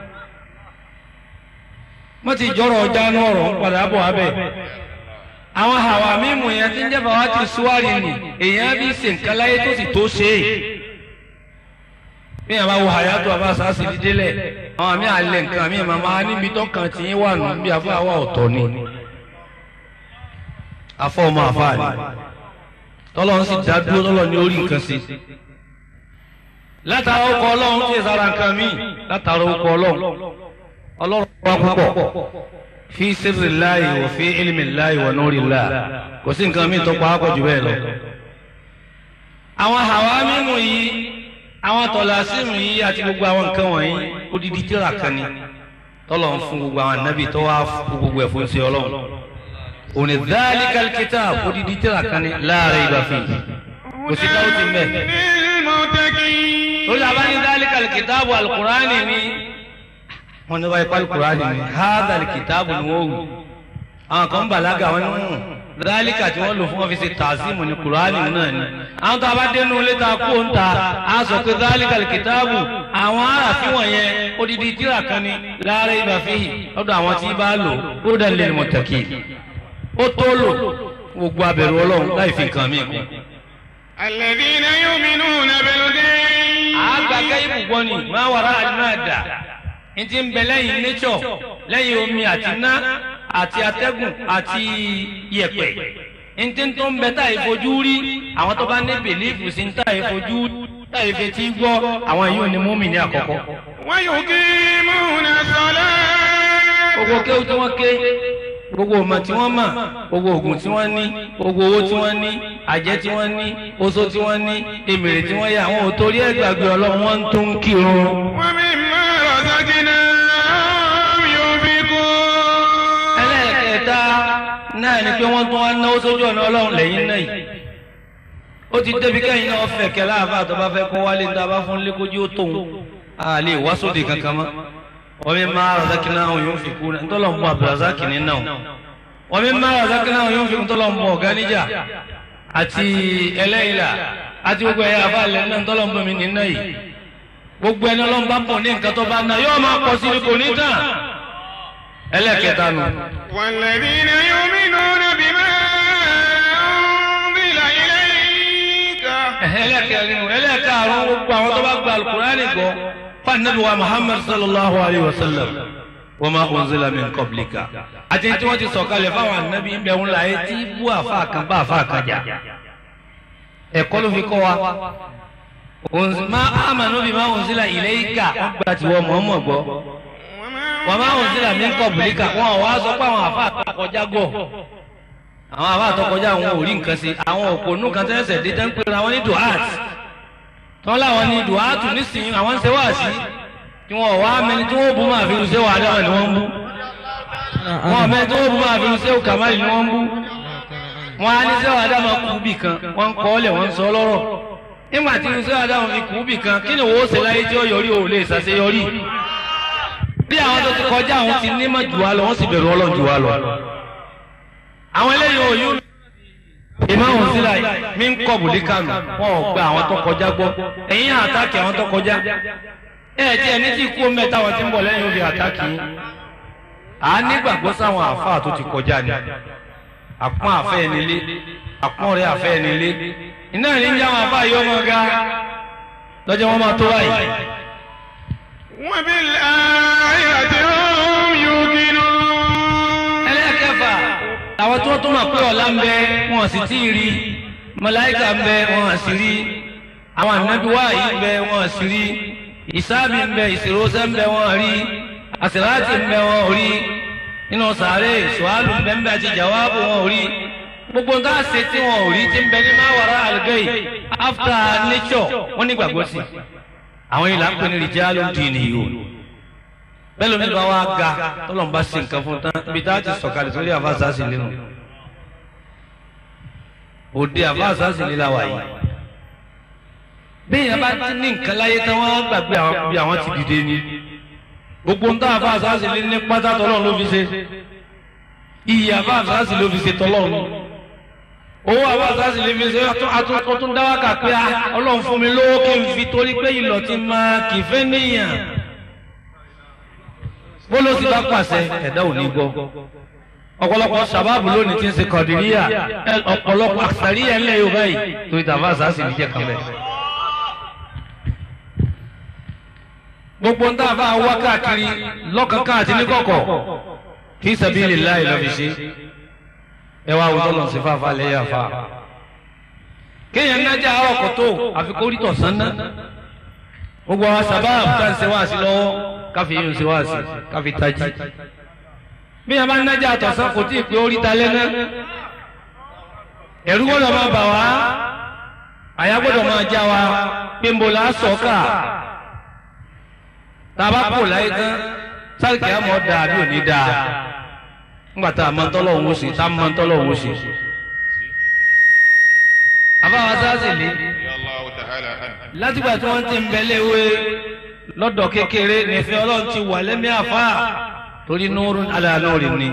G: wọ́n ti jọ̀rọ̀ ọjà ní ọ̀rọ̀ ń padà bọ̀ abẹ́. àwọn àwa mímú yẹn ti ń jẹ́ bàbá ti súwárì nì èèyàn bí ṣe nǹkan láyé tó sì tó ṣe é bí yàrá wo àyàtọ̀ àbá sàásì dídélẹ̀ àwọn àmì àlẹ̀ nǹkan àmì màmá níbi tó kàn tí ń wà nù bí àfọ àwa ọ̀tọ̀ ni afọ ọmọ àfa ni tọ́lọ́ ń sì dá dúró tọ́lọ́ ní orí nǹkan sí látara ọkọ̀ ọlọ́run tí ìsara nǹkan míì látara ọkọ̀ ọlọ́run ọlọ́run wá púpọ̀ fi sirri láàyè wò fi ilmi láàyè wò nórí láà kò sí nǹkan míì tó pa á pọ̀ jù bẹ́ẹ̀ lọ. àwọn àwa mímú yìí àwọn tọ̀làsímù yìí àti gbogbo àwọn nǹkan wọ̀nyí odidi tíra kan ni tọ́lọ̀ ń fún gbogbo àwọn ànábì tó wá fún gbogbo ẹ̀ fún sí ọlọ́run òní dhalikal kitab odidi tíra kan ni la rayba fihi kò sí káwọ́ ti mẹ́. lórí abáni dhalikal kitabu alukurani ni wọn ní wáyé alukurani ni hadal kitabu ni wọ́n wù àwọn kan bàlágà wọn ní wọn dálíkà tí wọ́n lò fún ọ́fíìsì tàzímù ní kùránì náà ni àwọn tó a bá dénú ilé ta kú ń ta a sọ pé dálíkà kìtáàbù àwọn aráàfin wọ̀nyẹn odidi tíra kan ni láàárẹ̀ ibà fihì lọ́dọ̀ àwọn tí bá lò ó dẹ̀ lè mọ̀ tẹ̀kì ó tó lò gbogbo abẹ̀rù ọlọ́run láì fi nǹkan mí kún.
I: alladhina yu'minuna bil ghaib.
G: àgbàkẹ́ ibùgbọ́n ni máa wàrà àdúrà n ti ń bẹ lẹ́yìn nature lẹ́yìn omi àti iná àti atẹ́gùn àti yẹ̀pẹ̀ n ti tó ń bẹ tá ìfojú rí àwọn tó bá ní bèlífù sí tá ìfojú tá ìfetí gbọ́ àwọn yìí ò ní múmi ní àkọ́kọ́.
I: wa yuqimuna salat.
G: gbogbo kéwù tí wọ́n ké gbogbo ọmọ tí wọ́n mọ̀ gbogbo oògùn tí wọ́n ní gbogbo owó tí wọ́n ní àjẹ́ tí wọ́n ní oṣó tí wọ́n ní èmèrè tí wọ́n yà àwọn ò torí ẹ̀ gbàgbé ọlọ́run wọ́n ń tún kírun.
I: wa mimma razaqnahum yunfiqun.
G: ẹlẹ́ẹ̀kẹta náà ni pé wọ́n tún wá náwó sójú ọ̀nà ọlọ́run lẹ́yìn náà yìí ó ti débi kẹ́yìn náà fẹ̀ kẹ́ láàbà tó bá fẹ́ kó wálé ní ta bá fún lékojú ó tóun a lè wá sóde kankan mọ́ wọ́n mi máa razaqnahum yunfiqun ntọ́lọ́ ń bọ̀ abdulrasaq ní náà wọ́n mi máa razaqnahum yunfiqun ntọ́lọ́ ń bọ̀ ọ̀gáníjà àti ẹlẹ́yìnlá àti gbogbo ẹ̀yà àbálẹ̀ náà ntọ́lọ́ ń bọ̀ mí ní náà yìí gbogbo ẹni ọlọ́run bá bọ̀ ní nǹkan tó bá ná yóò máa pọ̀ sí kò ní tán ẹlẹ́kẹta nù.
I: والذين يؤمنون بما أنزل إليك
G: ẹlẹ́kẹrin nù ẹlẹ́kàrún gbogbo àwọn tó bá gba alukurani gbọ́ fanabi wa muhammad sallallahu alayhi wa sallam wa ma unzila min qablika àti tí wọ́n ti sọ̀kalẹ̀ fáwọn anabi ń bẹ ń la etí bú àfa kan bá àfa kan jà ẹ̀kọ́ ló fi kọ́ wa ma amanu bima unzila ilayka wọ́n gba tiwọ́ mọ̀ọ́mọ̀ gbọ́ wọ́n máa ń sílẹ̀ mí kọ̀ bùlíkà wọn ò wá sọ pé àwọn àfa àtọkọjá gọ̀ àwọn àfa àtọkọjá àwọn ò rí nǹkan sí àwọn òpònú kan tẹ́sẹ̀ dé tẹ́ ń pera wọn ní duhat tí wọ́n láwọn ní duhatu nísìnyí àwọn ń ṣe wá sí tí wọn ò wá mẹni tí wọ́n bú máa fi ṣe wà dáwọn ni wọ́n ń bú wọn ò mẹni tí wọ́n bú máa fi ṣe kàmáyì ni wọ́n ń bú wọn á ní ṣe wà dáwọn kú bì kan wọ́n ń kọ́ ọ́lẹ̀ wọ́n ń sọ lọ́rọ̀ nígbà tí ṣe wà dáwọn fi kú bì kan kí ni wọ́n ó ṣe láyé tí ó yọrí ò lè ṣàṣeyọrí bí àwọn tó ti kọjá àwọn ti nímọ̀ jù wá lọ wọ́n sì bẹ̀rù ọlọ́run jù wá lọ. àwọn eléyìí ò yún ìmáhùn sílẹ̀ mí ń kọ́ bùlíkànù wọn ò gba àwọn tó kọjá gbọ́ ẹ̀yìn àtàkì àwọn tó kọjá ẹ̀ tí ẹni tí kú mẹ́ta wọn ti ń bọ̀ lẹ́yìn òbí àtàkì yín. à á nígbàgbọ́ sáwọn àáfàá tó ti kọjá ni àpọ́n àfẹ́ ẹni lé àpọ́n rẹ̀ àfẹ́ ẹni lé iná ní ń jẹ́ àwọn àáfàá yìí ọmọ ga lọ́jọ́ wọn máa tó báyìí.
I: وبالآخرة هم يوقنون
G: ẹlẹ́kẹ̀fà àwọn tí wọ́n tún mọ̀ pé ọ̀la ń bẹ wọn sì tí ì rí màláíkà ń bẹ wọn sì rí àwọn ànábì wáyé ń bẹ wọn sì rí ìsáàbì ń bẹ ìṣòróṣẹ́ ń bẹ wọn rí àṣìláàtì ń bẹ wọn rí nínú sàárè ṣùhálù ń bẹ ń bẹ àti jàwáàbù wọn rí gbogbo nǹkan àṣẹ tí wọn ò rí ti ń bẹ ní máwàrá àlùgẹ́yì after nature wọ́n nígbàgbọ́ sí àwọn ìlà ń pè ní rìjálù dìní yìí o bẹ́ẹ̀ lómi bá wá ga tọ́lọ́mù bá ṣe nǹkan fún tán ibi tá a ti sọ̀kalẹ̀ sórí àfáàsá sí lẹ́nu òde àfáàsá sí lẹ́la wà yìí bẹ́ẹ̀ yẹn bá ti ní nǹkan láyé tán wọ́n gbàgbé àwọn bí àwọn ti dìde ni gbogbo ń tá àfáàsá sí lé ní pátá tọ́lọ́run ló fi ṣe iye àfáàsá sí ló fi ṣe tọ́lọ́run owó àfáàsá sí lè fi ṣe àtúntún dáwàkà pé ọlọ́run fún mi lówó kí n fi torí pé ìlọ̀ ti máa kì í fẹ́ níyàn bóló sì bá pàṣẹ ẹ̀dá ò ní gbọ́ ọ̀pọ̀lọpọ̀ sábàbù lónìí ti ń ṣe kọ̀dìríyà ọ̀pọ̀lọpọ̀ àṣàríyà ńlẹ̀ yorùbá yìí torí tàbá àṣàṣì ní jẹ́ kan bẹ́ẹ̀. gbogbo ń tá a bá wá káàkiri lọ́kànkán àti níkọ̀kọ̀ fi sabilillahi lọ́ fi ṣe ẹ wá wọ́n lọ́n sí fáfá lẹ́yìn àfa. kéèyàn nájà ọkọ̀ tó àfikórí tọ̀sán ná gbogbo àwọn sábàbù tá à ń ṣe wá sí lọ́wọ́ káfi yín ṣe wá sí káfi tají bí yẹn bá ń nájà àtọ̀sán kò tí ì pé orí ta lẹ́nà ẹ̀rú gbọ́dọ̀ máa bà wá àyà gbọ́dọ̀ máa já wa pé ń bo la sọ̀ọ́kà tá a bá kò láyé tán sáré kìá mọ̀ dáa bí ò ní dáa ńgbà tá a máa ń tọ́lọ̀ òun sí tá a máa ń tọ́lọ̀ òun sí. àbáwá sáàsì lé látìgbà tí wọ́n ti ń bẹ léwé lọ́dọ̀ kékeré nífẹ̀ẹ́ ọlọ́run ti wà lẹ́mí àfá torí nóòrù aláàlóòrì ni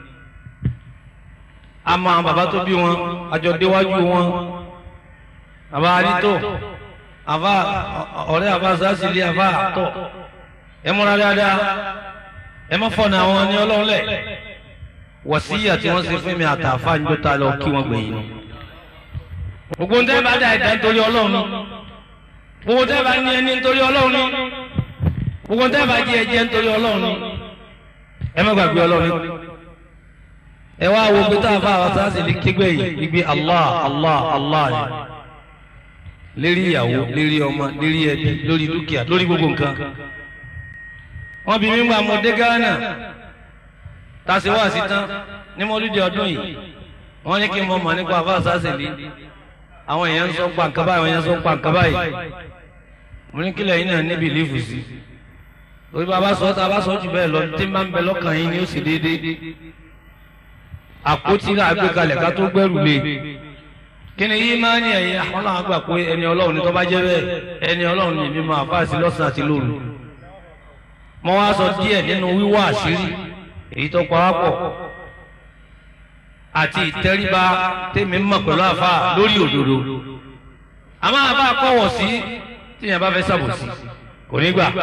G: a mọ àwọn bàbá tó bí wọn àjọ déwájú wọn bàbá arító àfá ọ̀rẹ́ àfá sásìlì àfá tọ̀ ẹ múra dáadáa ẹ má fọ̀nà àwọn ní ọlọ́run lẹ̀ wọ̀síyà tí wọ́n ṣe fún mi àtàfà ń jọta lọ kí wọ́n gbẹ̀yìn gbogbo ń tẹ́ bá dá ẹ̀dá nítorí ọlọ́run gbogbo tẹ́ bá ní ẹni nítorí ọlọ́run ni gbogbo tẹ́ bá jẹ́ ẹjẹ́ nítorí ọlọ́run ni ẹ má gbàgbé ọlọ́run ni ẹ wá wo pé táwọn fáwọn sáàsì lè kégbé yìí igbe allah allah allah ni lérí ìyàwó lérí ọmọ lérí ẹbí lórí dúkìá lórí gbogbo nǹkan wọn bí mímú àmọdé gánà tàṣí wá sí tán ní mọlúdì ọdún yìí wọn ní kí n mọ mọ nípa fáwọn sáàsì lè àwọn èèyàn ń sọ pa nǹkan báyìí àwọn èèyàn ń sọ pa nǹkan báyìí mo ní kílẹ̀ yín náà ní bìlífù sí orí bàbá sọ tá a bá sọ jù bẹ́ẹ̀ lọ tí máa ń bẹ lọ́kàn yín ni ó sì déédéé àpótí náà gbé kalẹ̀ ká tó gbẹ́rù lé kí ni yìí máa ń yẹ ẹ̀yìn àwọn làwọn gbà pé ẹni ọlọ́run ni tó bá jẹ́ bẹ́ẹ̀ ẹni ọlọ́run ni èmi máa fà sí lọ́sàn-án àti lóru mo wá sọ díẹ̀ nínú wíwá àṣírí èyí tó pa wá pọ̀ àti ìtẹríba tèmi mọ̀ pẹ̀lú àfa lórí òdodo àmọ́ àbá kọ̀wọ̀ sí tíyẹn bá fẹ́ sàbòsí kò ní gbà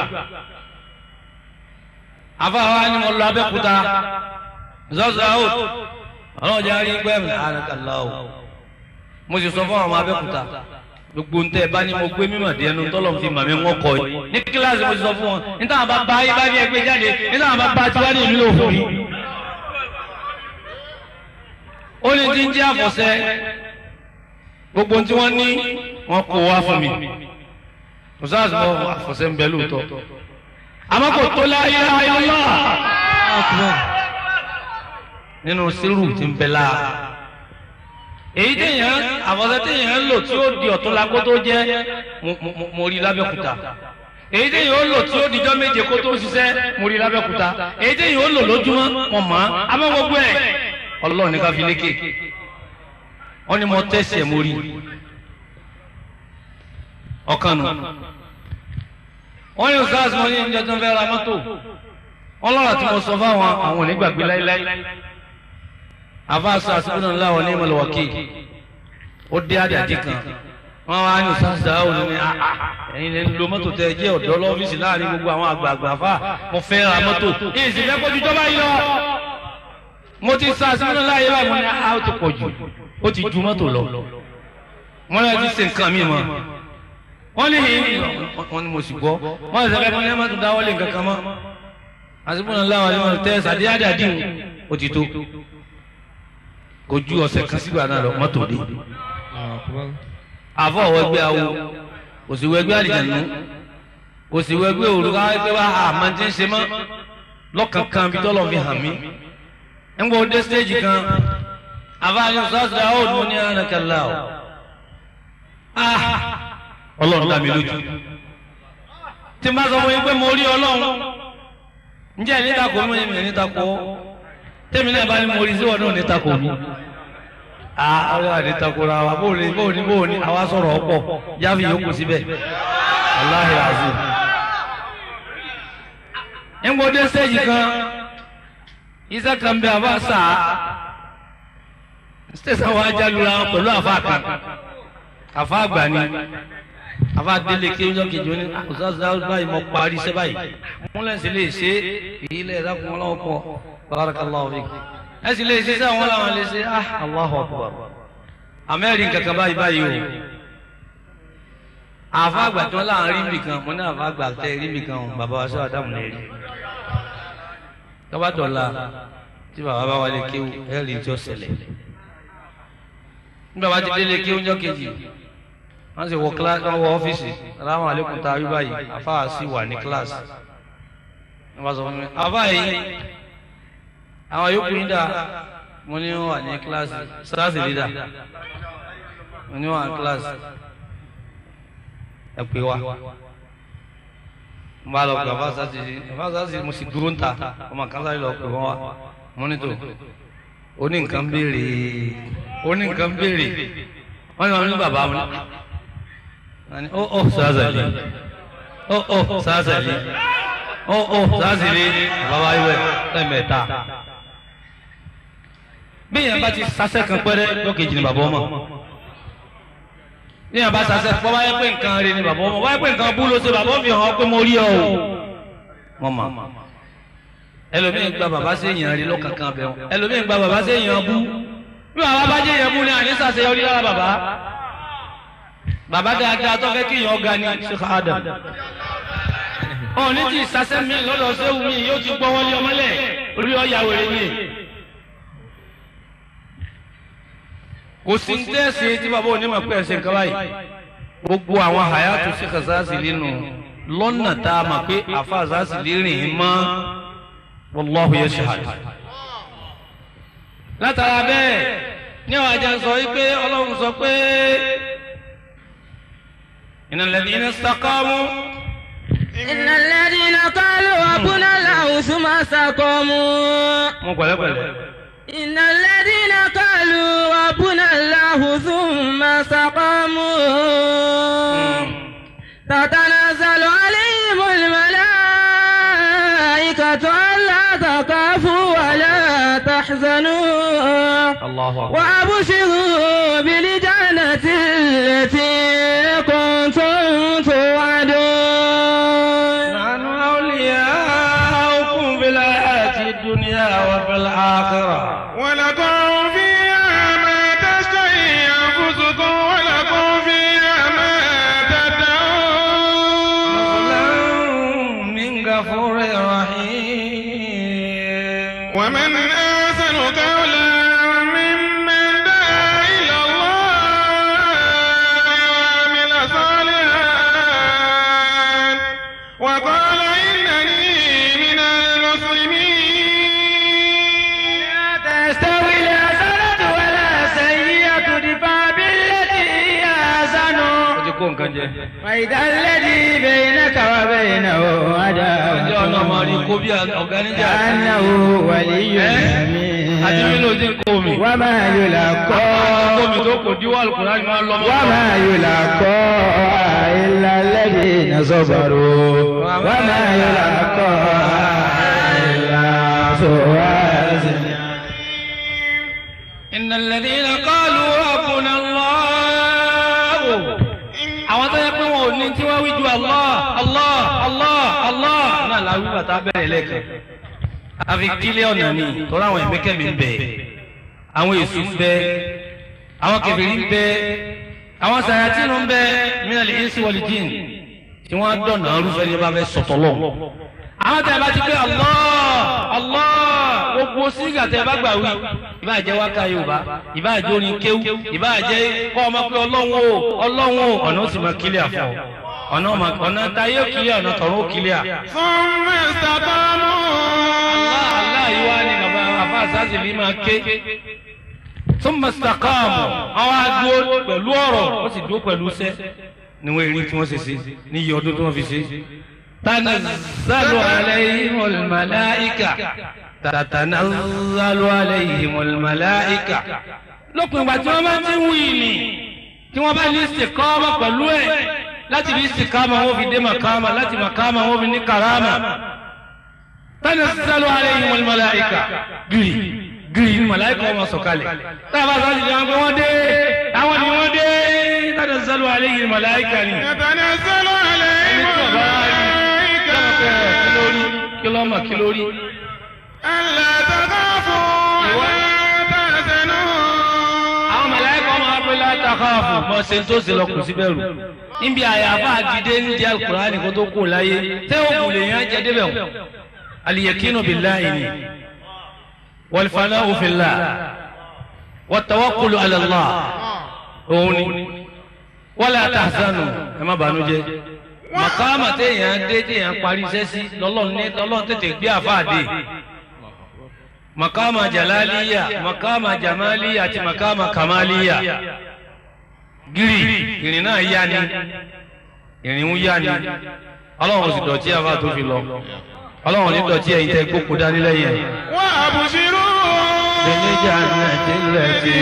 G: àfa wa ni mo lọ abẹ́kúta zọ́zọ́ out ọlọ́run jẹ́ àárín gbẹ́mí àrùnkàlá o mo sì sọ fún àwọn abẹ́kúta gbogbo ntẹ bá ní mo gbé mímọ̀ díẹ̀ nu tọ́lọ̀ fi màmí wọn kọ yìí ní kíláàsì mo sì sọ fún wọn níta àwọn bá bá yín bá ní ẹgbẹ́ jáde níta àwọn bá bá tiwa ní ìlú òfin yìí ó ní tí ń jẹ́ àfọ̀sẹ́ gbogbo tí wọ́n ní wọ́n kó wá fún mi mùsáàsì mọ́ àfọ̀sẹ́ ń bẹ lóòótọ́ àmọ́ kò tó láyé ayọ́lá nínú sírù tí ń bẹ láà èyí téèyàn àfọ̀sẹ́ téèyàn ń lò tí ó di ọ̀tún la kó tó jẹ́ mo rí lábẹ́kúta èyí téèyàn ó lò tí ó dijọ́ méje kó tó ṣiṣẹ́ mo rí lábẹ́kúta èyí téèyàn ó lò lójúmọ́ mọ̀ mọ́ àmọ́ gbogbo ẹ̀ ọlọ́run ní ká fi lékè wọ́n ní mo tẹ̀sí ẹ̀ mo rí ọ̀kan nù wọ́n ní sars mo ní ìjọ tó ń fẹ́ ra mọ́tò wọ́n lọ́rọ̀ tí mo sọ fáwọn àwọn onígbàgbé láíláí àfa sars bí náà láwọn ní ìmọ̀lẹ̀ wọ̀kì ó dé àdàdì kan wọ́n wá ní sars dáhùn ní ẹ̀yin lè lo mọ́tò tẹ jẹ́ ọ̀dọ́ lọ́fíìsì láàrin gbogbo àwọn àgbààgbà fà mo fẹ́ ra mọ́tò èsì fẹ́ kójú jọba yìí lọ mo ti sa sínú láyé báyìí mo ní a ó ti pọ̀ jù ó ti ju mọ́tò lọ wọ́n lọ ti ṣe nǹkan mi mọ́ wọ́n ní wọ́n ní mo sì gbọ́ wọ́n sì sẹ́fẹ́ fún ẹ má tún dáwọ́lé nǹkan kan mọ́ àsìkò náà láwọn ẹni wọn tẹ́ sàdéhàdé àdéhùn ó ti tó kò ju ọ̀sẹ̀ kan sígbà náà lọ mọ́tò dé àfọ̀ wẹgbẹ́ awo kò sí wẹgbẹ́ àlìjànú kò sí wẹgbẹ́ òrùka wẹgbẹ́ wa àmọ́ ti ń ṣe mọ́ lọ́kànkan bí tọ́lọ́ fi hàn mí ńgbọ́ dé stéèjì kan àfáàní sọ́ọ̀sì dáhùn mo ní ànàkàlà o ah ọlọ́run dá mi lójú tí n bá sọ fún yín pé mo rí ọlọ́run ǹjẹ́ níta kò mú èmi níta kò tèmi náà bá ní mo rí sí ọdún níta kò mí ah ọlọ́run àdìta kò ra wa bóòní bóòní bóòní àwa sọ̀rọ̀ ọ̀pọ̀ jáfi yòókù síbẹ̀ aláhi azim ńgbọ́dé sẹ́yìn kan iṣẹ́ kan bẹ àbá sáà sítẹ̀sán wa jálura wọn pẹ̀lú àfa kan àfa àgbà ni àfa délé kéwọ́n kejì ní ọ̀sán báyìí mo parí iṣẹ́ báyìí múlẹ̀ sí lè ṣe ìyílẹ̀ ẹ̀dákun ọlọ́wọ́ pọ̀ barakallahu fik ẹ sì lè ṣe sí àwọn làwọn lè ṣe ah Allahu akbar amẹ́rin kankan báyìí báyìí o àfa àgbà tí wọ́n láwọn rí nìkan mo ní àfa àgbà tẹ́ rí nìkan o bàbá wa sọ àdàmú lè rí tọ́bátọ̀la tí bàbá bá wálé kéwù ẹ̀rí tí ó ṣẹlẹ̀ nígbà wá ti délé kí oúnjẹ kejì wọ́n sì wọ kíláàsì wọ́n wọ ọ́fíìsì aláwọ̀ àlékún tá a rí báyìí àfáà sì wà ní kíláàsì wọ́n bá sọ fún mi àfáà yìí àwọn yòókù yín dà mo ní wọ́n wà ní kíláàsì kíláàsì lídà mo ní wọ́n wà ní kíláàsì ẹ pé wa mo bá lọ pé àfáà sáà ti àfáà sáà ti mo sì dúró ń ta ọmọ kan sáré lọ pé wọ́n wá mo ní tó oní nǹkan béèrè oní nǹkan béèrè wọ́n ní wọn ní bàbá wọn ní ó ó sàásàlì ó ó sàásàlì ó ó sàásàlì bàbá ìwẹ̀ lẹ́mẹ̀ẹ́ta bí yẹn bá ti sasẹ́ kan pẹ́rẹ́ lókèjì ni bàbá ọmọ bí yẹn bá sasẹ́ pọ́ wáyé pé nǹkan rẹ ni bàbá ọmọ wáyé pé nǹkan bú ló ṣe bàbá mi hàn pé mo rí ọ o wọ́n mọ̀ ẹlòmíín gba bàbá sí èèyàn rí lọ́kànkàn bẹ̀ wọn ẹlòmíín gba bàbá sí èèyàn bú bí bàbá bá jẹ́ èèyàn bú ni àní sàṣeyọrí lára bàbá bàbá dáadáa tó fẹ́ kí èèyàn ga ni Sheikh Adam ọ̀ ní ti sàṣẹ́ mi lọ́dọ̀ sẹ́wù mi yóò ti gbọ́ wọlé ọmọlẹ̀ orí ọ̀yà wèrè ni kò sí ní tẹ́sí tí bàbá onímọ̀ pé ẹ̀sìn kan báyìí gbogbo àwọn hayatu Sheikh Zazili nù lọ́nà tá a mọ̀ pé àfa Zazili rìn ín mọ́ wallahu yashhad. látara bẹ́ẹ̀ ní àwọn ajá sọ wípé ọlọ́run sọ pé innal ladhina istaqamu.
C: innal ladhina qalu rabbuna Allahu thumma istaqamu.
G: mo pẹ̀lẹ́pẹ̀lẹ́.
C: innal ladhina qalu rabbuna Allahu thumma istaqamu. tatanazzalu alayhimul malaa'ikatu alla تخافوا ولا تحزنوا
G: الله أكبر
C: وأبشروا بالجنة التي كنتم توعدون
G: نحن أولياؤكم في الحياة الدنيا وفي الآخرة
I: ولكم فيها ما تشتهي أنفسكم ولكم فيها ما تدعون
G: من غفور رحيم
I: ومن أحسن قولا ممن دعا إلى الله وعمل صالحا وقال إنني من المسلمين
C: تستوي الحسنة ولا سيئة ادفع بالتي هي أحسن
G: ó ti kó nǹkan jẹ.
C: فإذا الذي بينك وبينه
G: ọjọ́ ọ̀nà máa rí
C: عداوة
G: kó bí ọ̀gá níjà.
C: كأنه ولي
G: àti bí ló
C: حميم
G: ti ń kó mi.
C: وما
G: kó mi
C: يلقى
G: tó kò díwọ́ àlùkùrá ni máa lọ mọ́.
C: وما يلقى إلا الذين صبروا وما يلقى إلا ذو حظ
G: إن الذين قالوا ربنا الله àwọn tó yẹ pé wọn ò ní tí wọ́n wí ju Allah Allah Allah Allah náà la wí bàtà bẹ̀rẹ̀ lẹ́ẹ̀kan àfi kílẹ̀ ọ̀nà ni tọ́lá àwọn ẹ̀mẹ́kẹ́mi ń bẹ àwọn èṣù ń bẹ àwọn kèfèrí ń bẹ àwọn sàyàtìnù ń bẹ minal insi wal jinn tí wọ́n á dọ̀nà arúfẹ́ ní bá fẹ́ sọ̀tọ̀ lọ. àwọn tẹ̀ bá ti pé Allah Allah gbogbo sígà tẹ̀ bá gbà wí ìbá jẹ́ wákà Yorùbá ìbá jẹ́ orin kéwú ìbá jẹ́ kọ́ ọmọ pé ọlọ́run o ọlọ́run o ọ̀nà ó sì máa kílẹ̀ àfọ̀ ọ̀nà ọmọ- ọ̀nà táyé ó kílẹ̀ ọ̀nà tọ̀run ó kílẹ̀ à.
I: ثم استقاموا
G: Allah Allah yìí wá ní bàbá àfa àsáàsì ní máa ké thumma istaqamu àwọn adúró pẹ̀lú ọ̀rọ̀ wọ́n sì dúró pẹ̀lú iṣẹ́ níwọ̀n èrí tí wọ́n ṣe ṣe ní iye ọdún tí wọ́n fi ṣe. tanazzalu alayhimul malaika tatanazzalu alayhimul malaika lópin ìgbà tí wọ́n bá ti ń wí ni tí wọ́n bá ní istiqama pẹ̀lú ẹ̀ láti fi istiqama wọ́n fi dé makama láti makama wọ́n fi ní karama tanazzalu alayhimul malaika gírì gírì ní màláìkà wọn sọ̀kalẹ̀ tábà sáàsì jẹun pé wọ́n dé àwọn ni wọ́n dé tanazzalu alayhimul malaika ni.
I: يتنزل عليهم
G: ẹni tí ọba rí
I: الملائكة
G: kí ló mọ̀ kí ló rí.
I: ألا تخافوا ولا تحزنوا
G: àwọn màláìkà wọn máa pé látàkàfù mọ ṣe tó ṣe lọ kù sí bẹ̀rù níbi àyàfà àdìdé ní di alukurani kó tó kù láyé tẹ́ òkú lè yàn jẹ́ débẹ̀ wọ̀ aliyakinu billahi ni walfana'u fillah wattawakkulu ala Allah òun ni wala tahzanu ẹ má bànújẹ́ màkàmà téèyàn dé téèyàn parí iṣẹ́ sí lọ́lọ́run ní lọ́lọ́run tètè gbé àfáàdé makama jalaliya makama jamaliya àti makama kamaliya gírì ìrìn náà yá ni ìrìn ń yá ni ọlọ́run sì dọ̀tí àfa tó fi lọ ọlọ́run ní dọ̀tí ẹ̀yin tẹ́ gbókun dání lẹ́yìn ẹ̀.
I: وأبشروا
G: bẹ̀lẹ́jà náà ti lẹ̀ sí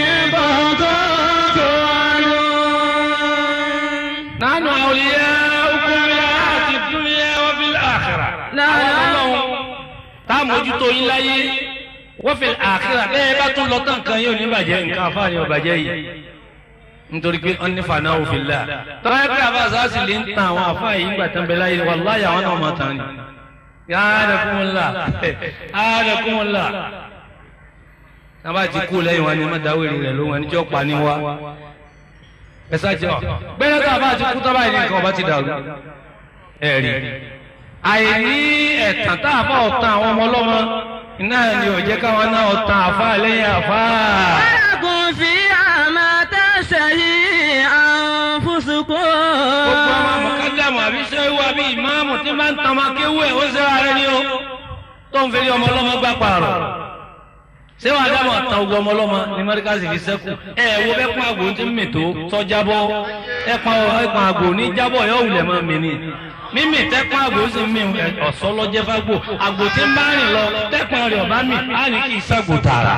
G: nánú àwòlíyá okùnrin àti dúnìyà wọ́n fi àkàrà. ọlọ́run tá a mójútó yín láyé wọ́n fi àkàrà bẹ́ẹ̀ bá tún lọ tán kan yóò ní bàjẹ́ nǹkan àfáàní ọ̀bàjẹ́ yìí nítorí pé wọ́n ní fàánà òfin là tọ́lá pé àbá sáàsì lè ń tan àwọn àfáà yìí nígbà tán bẹ láyé wàláyà àwọn náà máa tàn ní. yáàdà kúmọ̀lá yáàdà kúmọ̀lá náà bá ti kú lẹ́yìn wọn ni má dáwèrè rẹ̀ ló wọn ní tí ó pa ní wá ẹ sáàjì ọ gbẹ́rẹ́ tá a bá ti kú tọ́ báyìí ní nǹkan ọba ti dàrú ẹ̀rí àìní ẹ̀tàn tá a bá ọ̀tàn àwọn ọmọ ọlọ́mọ iná ni ò jẹ́ káwọn náà ọ̀tàn àfa lẹ́yìn àfa.
H: ولكم فيها ما تشتهي أنفسكم
G: gbogbo ọmọ mọ̀kájàmù àbí sẹ́wọ́ àbí ìmáàmù tí máa ń tan ọmọ akéwú ẹ̀ ó ṣe ara ni ó tó ń fẹ́lẹ́ ọmọ ọlọ́mọ gbà pààrọ̀ sẹ́wọ́ àdàmọ̀ tan ogun ọmọ ọlọ́mọ ní mẹ́ríkàsì fi sẹ́kù ẹ wo bẹ́ẹ̀ pọ́n àgbò tí ń mì tó tọ́jábọ́ ẹ pọ́n ẹ̀pọ̀n àgbò ní jábọ̀ yọ wulẹ̀ mọ́ mi ni mímì tẹ́pọ́n àgbò sì ń mì ọ̀sọ́ lọ́jẹ́ fágbò àgbò tí ń bá rìn lọ tẹ́pọ́n rẹ̀ ọ̀bá mì á ní kí ìṣàgbò tààrà.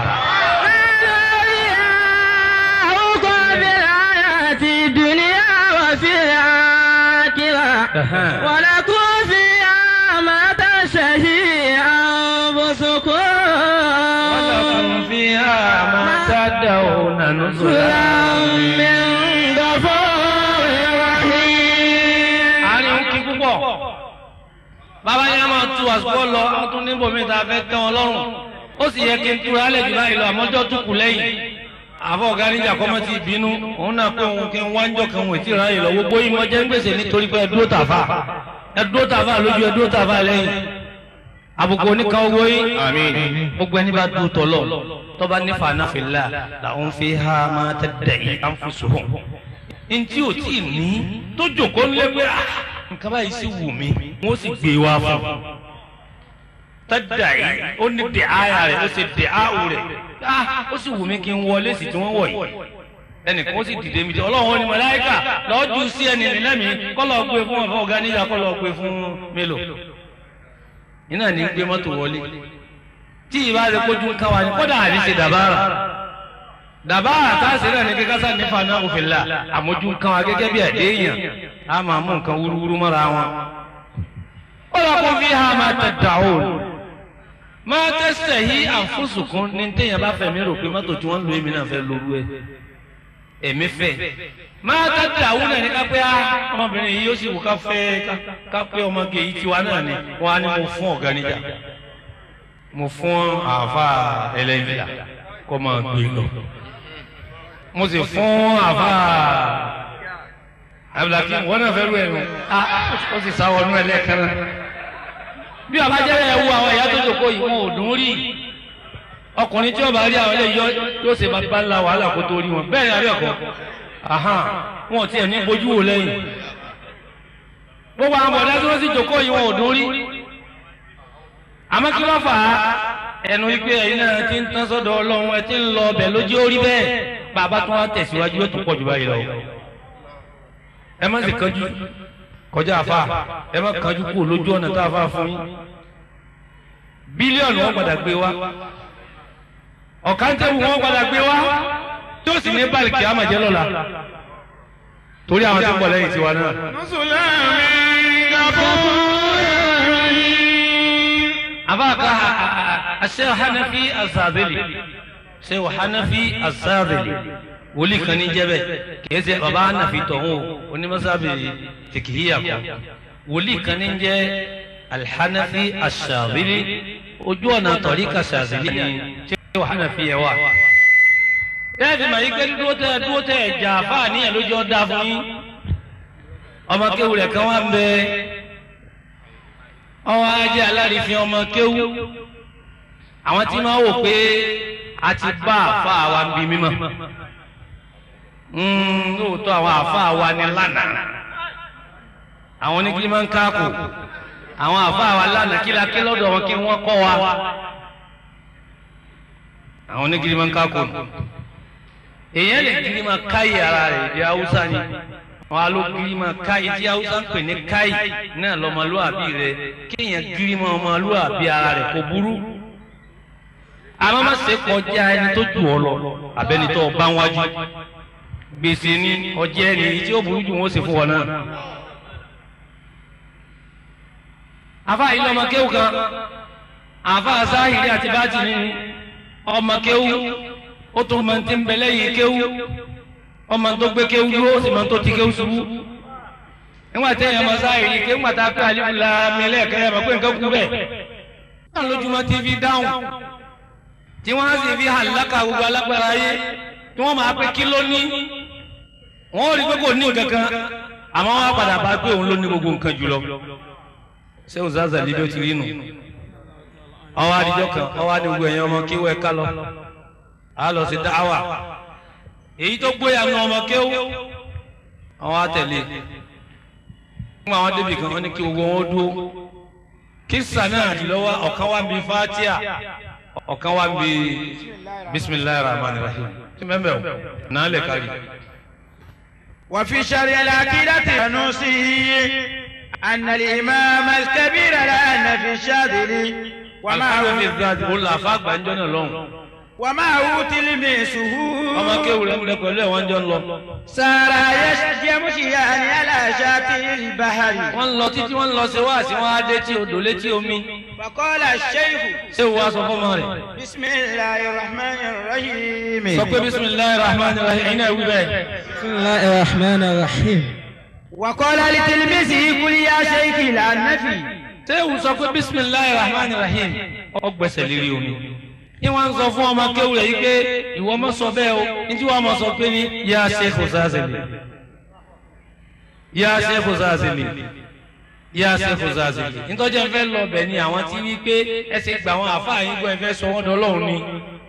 H: أوقع بالحياة الدنيا وفي الآخرة ولكم فيها ما تشتهي أنفسكم
G: ولكم فيها ما تدعون نزلا
H: من غفور رحيم
G: àárín òkè púpọ̀ bàbá yẹn máa tu àsùkò lọ wọn tún níbo mi ta fẹ́ tẹ́ wọn lọ́rùn ó sì yẹ kí n tura alẹ́ jù báyìí lọ àmọ́jọ́ tún kù lẹ́yìn àfọ ọ̀gá níjà kọ́mọ́ ti bínú òun náà pé òun kí n wáńjọ kan wò tí ì ráyè lọ gbogbo yìí mọ́jẹ́ ń gbèsè nítorí pé ẹ dúró tàfà ẹ dúró tàfà lójú ẹ dúró tàfà lẹ́yìn àbùkù oníkan owó yìí gbogbo ẹni bá dúró tọ̀lọ̀ tọ́ba ní fanáfìlà làwọn fi ha máa tẹ̀tẹ̀ yìí ànfùsùhùn ntí ò tí ì ní tó jòkó ńlẹ́ pé ah, nǹkan báyìí sì wù mí wọ́n sì gbé wá fún un tẹ́jà yìí ó ní dè áyà rẹ̀ ó sì dè áwù rẹ̀ ah, ó sì wù mí kí n wọlé sí tí wọ́n wọ̀ yìí ẹnìkan ó sì dìde mi jẹ ọlọ́run ní màláíkà lọ́ọ́ ju sí ẹni nílẹ́mìí kọ́ lọ́ọ́ gbé fún ọ̀fọ̀ ọ̀gá níyà kọ́ lọ́ọ́ gbé fún mélòó iná ní gbé mọ́tò wọlé tí ìbá rẹ̀ kójú ń káwa ni kódà àní ṣe dàbára dàbára táàsì náà ní kíkásá sá nífa náà òfin là àmójú ń káwa gẹ́gẹ́ bí ẹ̀dẹ́ èèyàn á máa mú nǹkan wúrúwúrú mọ́ra wọn. ó lọ kó fi ha máa tẹ dàóòn máa tẹ́sẹ̀ yí àfúnsùnkún ní téèyàn bá fẹ̀mí rò pé mọ́tò tí wọ́n ń lo èmi náà fẹ́ lóru ẹ̀ èmi fẹ́ máa tẹ́ dàóòn náà ní ká pé á ọmọbìnrin yìí yóò sì wù ká fẹ́ ká pé ọmọge yìí tiwa náà ni wọ́n á ní mo fún ọ̀gá níjà mo fún àáfà ẹlẹ́yìnlá kó máa gbé lọ mo sì fún àáfà abdulhakeem wọn náà fẹ́ rú ẹ̀ nù ó sì sá wọnú ẹ̀ lẹ́ẹ̀kan náà bí ọba jẹ́rẹ̀ ẹ̀ wú àwọn ẹ̀yà tó jòkó yìí wọn ò dùn rí ọkùnrin tí ọba rí àwọn eléyìí yóò ṣe bàbá ńlá wàhálà kó tó rí wọn bẹ́ẹ̀ ni àbí ẹ̀kọ́ wọn ò tiẹ̀ ní bójú wò lẹ́yìn gbogbo àwọn bọ̀dá tí wọ́n sì jòkó yìí wọn ò dùn rí àmọ́ kí ló fà á ẹnu wípé ẹ̀yin náà ti ń tán sọ́dọ̀ ọlọ́run ẹ ti ń lọ ọbẹ̀ lójú orí bẹ́ẹ̀ bàbá tó wá tẹ̀síwájú yóò tún pọ̀ jù báyìí lọ. ẹ má sì kánjú kọjá àfa ẹ má kánjú kú lójú ọ̀nà tá a fà fún yín. bílíọ̀nù wọn padà gbé wa ọ̀kántẹ́wù wọn padà gbé wa tó sì ní báàlìkì àmàjẹ́ lọ́la torí àwọn tí ń bọ̀ lẹ́yìn tiwa náà.
I: نزلا من غفور رحيم
G: أباك الشيخ حنفي الزابلي شيخ حنفي الزابلي wòlíì kan ní jẹ́bẹ̀ kìí ṣe baba hanafi tọ̀hún onímọ̀sábì fìkìhíyà kan wòlíì kan ní jẹ́ alhanafi ashabili ojú ọ̀nà tọ̀ríkà ṣàzìlì ni ṣé hanafi yẹ wà. bẹ́ẹ̀ fi màá yí pé dúró tẹ dúró tẹ ẹ̀jà fáàní ẹ̀ lójú ọ̀dà fún yín ọmọ kéwù rẹ̀ kan wá ń bẹ ọwọ́ ajé alárìífín ọmọ kéwú àwọn tí máa wò pé a ti bá àfa wa ń bi mímọ́ lóòótọ́ àwọn àfa wa ni lánàá àwọn oníkiri máa ń káàkó àwọn àfa wa lánàá kí la ké lọ́dọ̀ wọn kí wọ́n kọ́ wa àwọn oníkiri máa ń káàkó èèyàn lè kiri máa káyì ara rẹ̀ èdè haúsá ni wọn a ló kiri máa káyì tí haúsá ń pè ní káyì náà lọmọlúwàbí rẹ kéèyàn kiri máa ọmọlúwàbí ara rẹ kò burú àmọ́ má ṣe kọjá ẹni tó jù ọ lọ abẹ́ni tó bá wájú gbèsè ni ọjẹ́ ẹni tí ó burú jù wọ́n sì fún wọn náà. àfa yìí lọmọ kéwù kan àfa sáhìrì àti báàtì ní ọmọ kéwù ó tún máa ti ń bẹ lẹ́yìn kéwù ọmọ tó gbé kéwù dúró ó sì máa tó ti kéwù ṣubú nígbà tí èèyàn máa sáyé yìí kéwù àti akọ àlìfúnla mi lẹ́ẹ̀kan yẹn máa pé nǹkan kú bẹ́ẹ̀ náà lójúmọ́ tí fi dáhùn tí wọ́n á sì fi hàn lákà gbogbo alágbára ayé tí wọ́n máa pé kí ló ní wọ́n rí pé kò ní nǹkan kan àmọ́ wọ́n á padà bá pé òun ló ní gbogbo nǹkan jùlọ ṣé o zaza líbi ó ti rí nù ọwọ́ adijọ́ kan ọwọ́ adigun ẹ̀yìn ọmọ kí wọ́n ẹ ká lọ á lọ sí dáhàwà èyí tó gbóyà nu ọmọ kéwú àwọn àtẹlé fún àwọn débì kan wọn ní kí gbogbo wọn dúró kírísà náà lọ́wọ́ ọ̀kan wá ń bi fatia ọ̀kan wá ń bi bisimilayi rahman rahim tí mẹ́mẹ́ o náà lè kárí.
F: وفي شرع العقيدة نوصيه أن الإمام الكبير لأن في الشاذلي وما
G: alukoro fi
F: هو
G: zaadi o la fa gbanjọ náà lọ́hùn
F: وما هو تلميذه
G: ọmọ kéwù rẹ̀ ń bẹ pẹ̀lú ẹ̀ wọ́n jọ ń lọ.
F: سار يمشيان على شاطئ البحر
G: wọ́n ń lọ títí wọ́n ń lọ ṣe wá sí wọn á dé tí odò létí omi
F: فقال الشيخ
G: ṣé o wá sọ fọmọ rẹ̀
F: بسم الله الرحمن الرحيم
G: sọ pé bisimilayi rahman rahim ẹ̀yin náà wí bẹ́ẹ̀.
H: بسم الله الرحمن الرحيم
F: وقال لتلميذه قل يا شيخ لا النفي
G: ṣé o sọ pé bisimilayi rahman rahim ọ gbẹ́sẹ̀ lérí omi. ní wọ́n ń sọ fún ọmọ kéwù rẹ̀ yìí pé ìwọ mọ̀ sọ bẹ́ẹ̀ o ní tí wọ́n mọ̀ sọ pé ní yá sheikh zazeli yá sheikh zazeli yá sheikh zazeli nítorí ẹ fẹ́ lọ bẹ̀ ni àwọn tí wí pé ẹ ṣe gbà wọn àfáà yín gbọ́ ẹ fẹ́ sọ wọ́n dọ́lọ́run ni.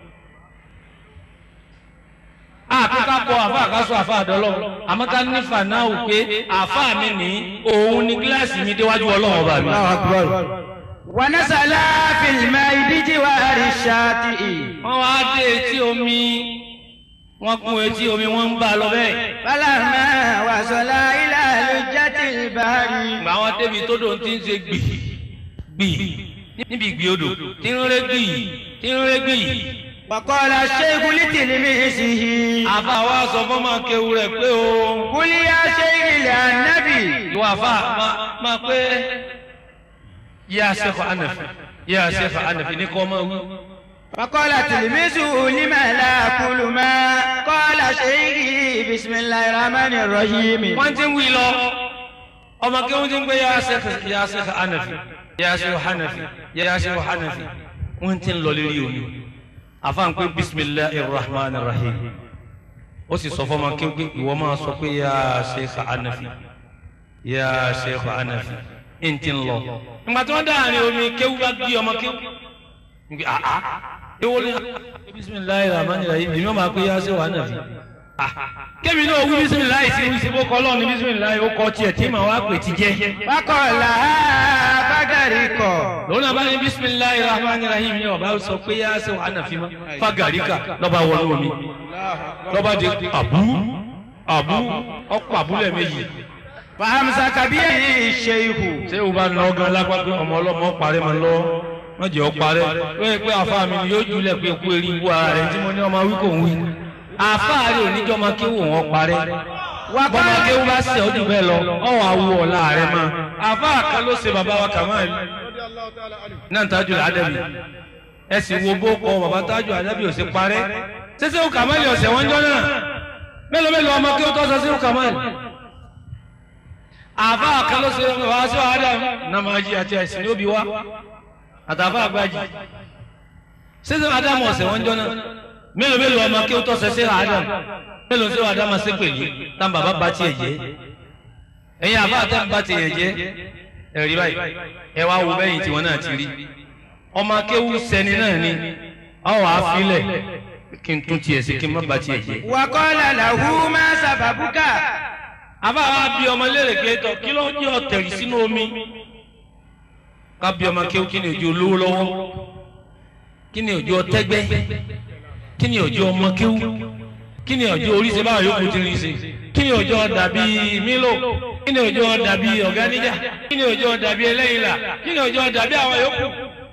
G: àkókò kọ àfáà ká sọ àfáà dọ́lọ́run àmọ́ ká ní fanáwù pé àfáà mi ní òun ní gíláàsì mi déwájú ọlọ́run ọba mi.
H: الله أكبر
F: ونزل في الماء بجوار الشاطئ
G: wọ́n wá dé etí omi wọ́n kún etí omi wọ́n ń bá a lọ bẹ́ẹ̀.
F: فلما وصل إلى لجة البحر
G: ìgbà wọn débi tó dòun ti ń ṣe gbì gbì níbi ìgbì odò tí ń ré gbì tí ń ré gbì.
F: وقال الشيخ لتلميذه
G: àfa wa sọ fọmọ kéwu rẹ pé o.
F: قل يا شيخ للنبي
G: ìwà àfa máa máa pé yíyá sẹ́kọ̀ ànàfi yíyá sẹ́kọ̀ ànàfi ní kọ́ máa wí.
F: فقال تلميذه لما لا أقول ما قال شيخي بسم الله الرحمن الرحيم
G: wọ́n ti ń wí lọ ọmọ kéwu ti ń gbé yíyá sẹ́kọ̀ yíyá sẹ́kọ̀ ànàfi yíyá sẹ́kọ̀ ànàfi yíyá sẹ́kọ̀ ànàfi wọ́n ti ń lọ lórí òní. àfa ń pè bisimilahi rahman rahim ó sì sọ fọmọ kéwu pé ìwọ máa sọ pé yíyá sẹ́kọ̀ ànàfi yíyá sẹ́kọ̀ ànàfi ń ti ń lọ. ìgbà tí wọ́n dá àárín omi kéwu bá gbé ọmọ kéwu nge aa ewo ni bisimilayi rahman rahim èmi ọmọ akpé yá sí wa nàfi kémi náà wí bisimilayi sí wí sí bó kọ́ lọ́ọ̀ni bisimilayi ó kọ́ tiẹ̀ tí màá wá pè ti jẹ́.
F: فقال بغرق
G: lòun náà bá ní bisimilayi rahman rahim ní ọba sọ pé yá ṣe wàhánà fi mọ́ fagarika lọ́ba wọnú omi lọ́ba di àbú àbú ọkọ̀ àbúlẹ̀ méjì.
F: fàmsà kàbíyèsí ṣèyíkù.
G: ṣé o bá nà ọ́ gan lápá pé ọmọ ọlọ́mọ parẹ́ mọ́ lọ́wọ́ wọ́n jẹ́ ọ parẹ́ lóye pé àfa mi ni yóò júlẹ̀ pé kú eré ibú ara rẹ̀ tí mo ní ọmọ wí kò ń wí. àfa rẹ̀ oníjọ́ máa kéwò wọn parẹ́ bọ́mọ kéwò bá ṣe ọdún bẹ́ẹ̀ lọ ọ̀wọ́ awo ọ̀la rẹ̀ mọ́ àfa kan ló ṣe bàbá wa kàmáà náà tájú àdàbí ẹ sì wo bó kọ bàbá tájú àdàbí ò sí parẹ́ ṣẹṣẹ ó kàmáàlì ọ̀sẹ̀ wọn jọ náà mélòó mélòó ọmọ kí ó tọ́ sọ sí ó kàmáàlì àfa kan ló ṣe bàbá sí àdàbí nàmájí àti àìsàn ní òbí wa àtàfà àgbájì ṣẹṣẹ àdàmú ọ̀sẹ̀ wọn jọ náà mélòó mélòó ọmọ kí ó tọ́ sọ sí àdàmú mélòó sí àdàmú sí pèlú tá bàbá bá tiẹ̀ jẹ́ ẹ̀yin àfa àtẹ̀ bá tiẹ̀ jẹ́ ẹ̀rí báyìí ẹ wá wo bẹ́yìn tí wọ́n náà ti rí ọmọ akéwù sẹni náà ni ọwọ́ àfilẹ̀ kí n tún tiẹ̀ sí kí n má ba tiẹ̀ jẹ́.
F: wàkọ́lá làwù máa sàbàbùkà.
G: àbá wa bí ọmọ léèrè pé tọ kí ló jẹ́ ọ̀tẹ̀rì sínú omi ká bí ọmọ akéwù kí ni òjò olówó lọ́wọ́ kí ni òjò ọtẹ́gbẹ́ kí ni òjò ọmọ akéwù kí ni òjò oríṣi báwọn yòókù ti rí ṣe kí ni òjò dàbí mílò kí ni òjò dàbí ọ̀gáníjà kí ni òjò dàbí ẹlẹ́yìnlá kí ni òjò dàbí àwọn yòókù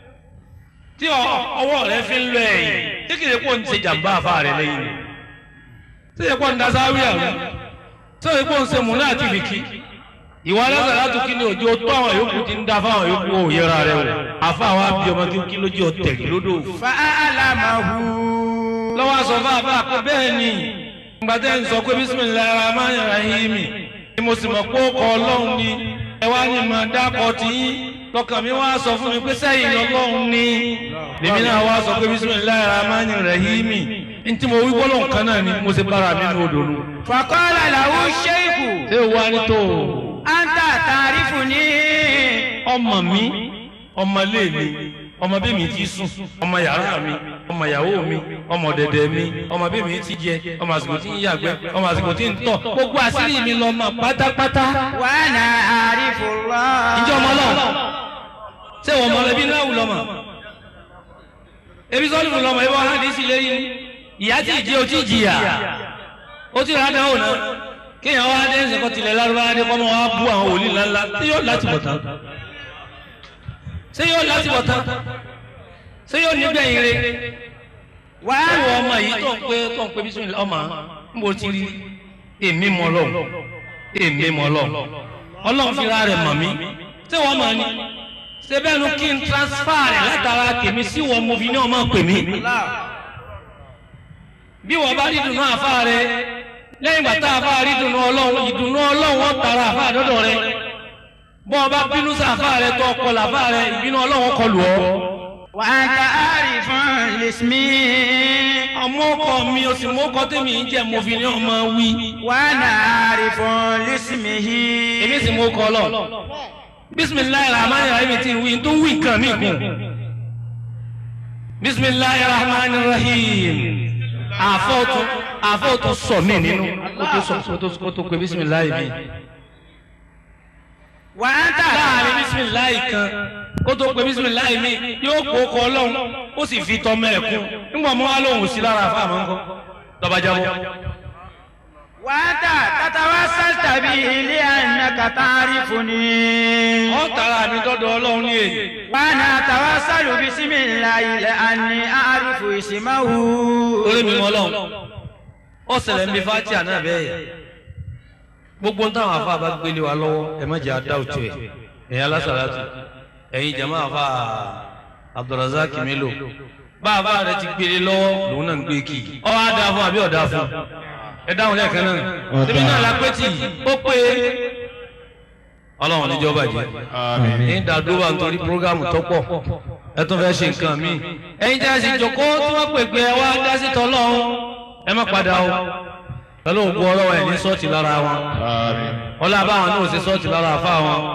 G: tí ọwọ́ rẹ fi ń lọ ẹ̀yìn tí kìí kó ń ṣe jàmbá àfa rẹ lẹ́yìn tí kìí kó ń dasáwí àwọn tí kìí kó ń ṣe múlá àti bìkì ìwà alága láti kí ni òjò tó àwọn yòókù ti ń dá fáwọn yòókù ò yẹra rẹ o àfa wa bí ọmọ kí kí lójú ọtẹ lódò.
F: fa alamahu.
G: lọ́wọ́ sọ fún àbá pé bẹ́ẹ̀ ni gbàtẹ́ ń sọ pé bisimilayi rahman rahim ni mo sì mọ̀ pé ó kọ ọlọ́run ni ẹ wá ní ma dákọ̀ tí lọ́kàn mi wá sọ fún mi pé sẹ́yìn lọ́lọ́run ni lèmi náà wá sọ pé bisimilayi rahman rahim n tí mo wí gbọ́dọ̀ kan náà ni mo ṣe bára mi ní odò nu.
F: fàkọ́lá làwù ṣéèkù.
G: ṣé o wá ní tó o.
F: anta tàrífù ní.
G: ọmọ mi ọmọ ilé mi ọmọ bí mi ti sùn ọmọ yàrá mi ọmọ ìyàwó mi ọmọ dẹdẹ mi ọmọ bí mi ti jẹ ọmọ àsìkò tí ń yàgbẹ́ ọmọ àsìkò tí ń tọ̀ gbogbo àṣírí mi lọ mọ pátápátá.
F: wà á na àrífù lọ.
G: ǹjẹ́ ọmọ lọ ṣé wọ́n mọ ẹbí náà wù lọ́mọ ebi sọ́ọ́lù wù lọ́mọ ebi wọ́n hàn ní sí lẹ́yìn ìyá tí ìjẹ́ o ti jìyà ó ti rà dáhùn náà kéèyàn wá dé ẹsẹ̀ kọ́ tilẹ̀ lárúbáwá dé kọ́ mọ́ wá bú àwọn wòlíì ńláńlá tí yóò láti bọ̀ tán ṣé yóò láti bọ̀ tán ṣé yóò ní gbẹ̀yìn re wá wọ ọmọ yìí tó ń pé tó ń pé bísí ọmọ ń bò ti rí èmi mọ lọ èmi mọ lọ ọlọ́run fira rẹ̀ mọ̀ mí ṣé wọ́n mọ̀ ni ṣé bẹ́ẹ̀ nu kí n transfer rẹ̀ látara tèmi sí wọn mo fi ní ọmọ pè mí bí wọ́n bá rí dùnú àfa rẹ̀ lẹ́yìn ìgbà tá a bá rí dùnú ọlọ́run ìdùnú ọlọ́run wọ́n tara àfa àdọ́dọ̀ rẹ̀ bọ́ ọ bá bínú sáfà rẹ tó ọkọ làfà rẹ ìbínú ọlọ́wọ́ kọlù ọ.
F: wà á ta àrífọ́n lèsmí.
G: ọmọ ọkọ mi o sì mọ ọkọ tèmi ń jẹ mo fi ní ọmọ wí.
F: wà á na àrífọ́n lèsmí yìí.
G: èmi sì mọ ọkọ lọ. bisimilayi rahman rahim ti wí tó wí nǹkan mi kù. bisimilayi rahman rahim. àfọ̀tún àfọ̀tún sọ mí nínú kó tó sọ kó tó pé bisimilayi mi
F: wà á tà
G: láàrin bisimilayi kan kó tó pe bisimilayi mi yóò kó kọ ọlọ́run ó sì fi tọmọ ẹ̀ kún nígbà mọ́ wá lóhùn sí lára àfa àmọ́ nǹkan lọ́ba jábọ́.
F: wà á tà tatawa sátàbí ilé àná kàtàrí fúnni.
G: ó tara mi dọ́dọ̀ ọlọ́run ní èyí.
F: wà á nà tàwa sálù bisimilayi ilẹ̀ àní àrífù ìsìmáwù.
G: orí mi mọ́ ọlọ́run ó ṣẹlẹ̀ ń bí fatia náà bẹ́ẹ̀ gbogbo táwọn afa bá gbélé wa lọ́wọ́ ẹ má jẹ́ adá òtún ẹ̀ ẹ̀yin alásàlátù ẹ̀yin jama afa abdulrasaq mélòó bá afa rẹ ti gbélé lọ́wọ́ lòun náà ń gbé kì í ọ á dáa fún àbí ọ̀dà fún ẹ dáhùn lẹ́ẹ̀kan náà tẹ̀mí náà la pé tì ó pé ọlọ́run níjọ́ bàjẹ́ ní dàdúrà nítorí programu tó pọ̀ ẹ tún fẹ́ ṣe nǹkan míì ẹ̀yin jẹ́ ẹ̀sìn jòkó tí wọ́n pè pé ẹ wá dá sí tọ́lọ́run ẹ má padà o pẹ̀lú ògbó ọlọ́wọ́ ẹ̀ ní sọ́ọ̀tì lára wọn ọlá báwọn náà ṣe sọ́ọ̀tì lára àfa wọn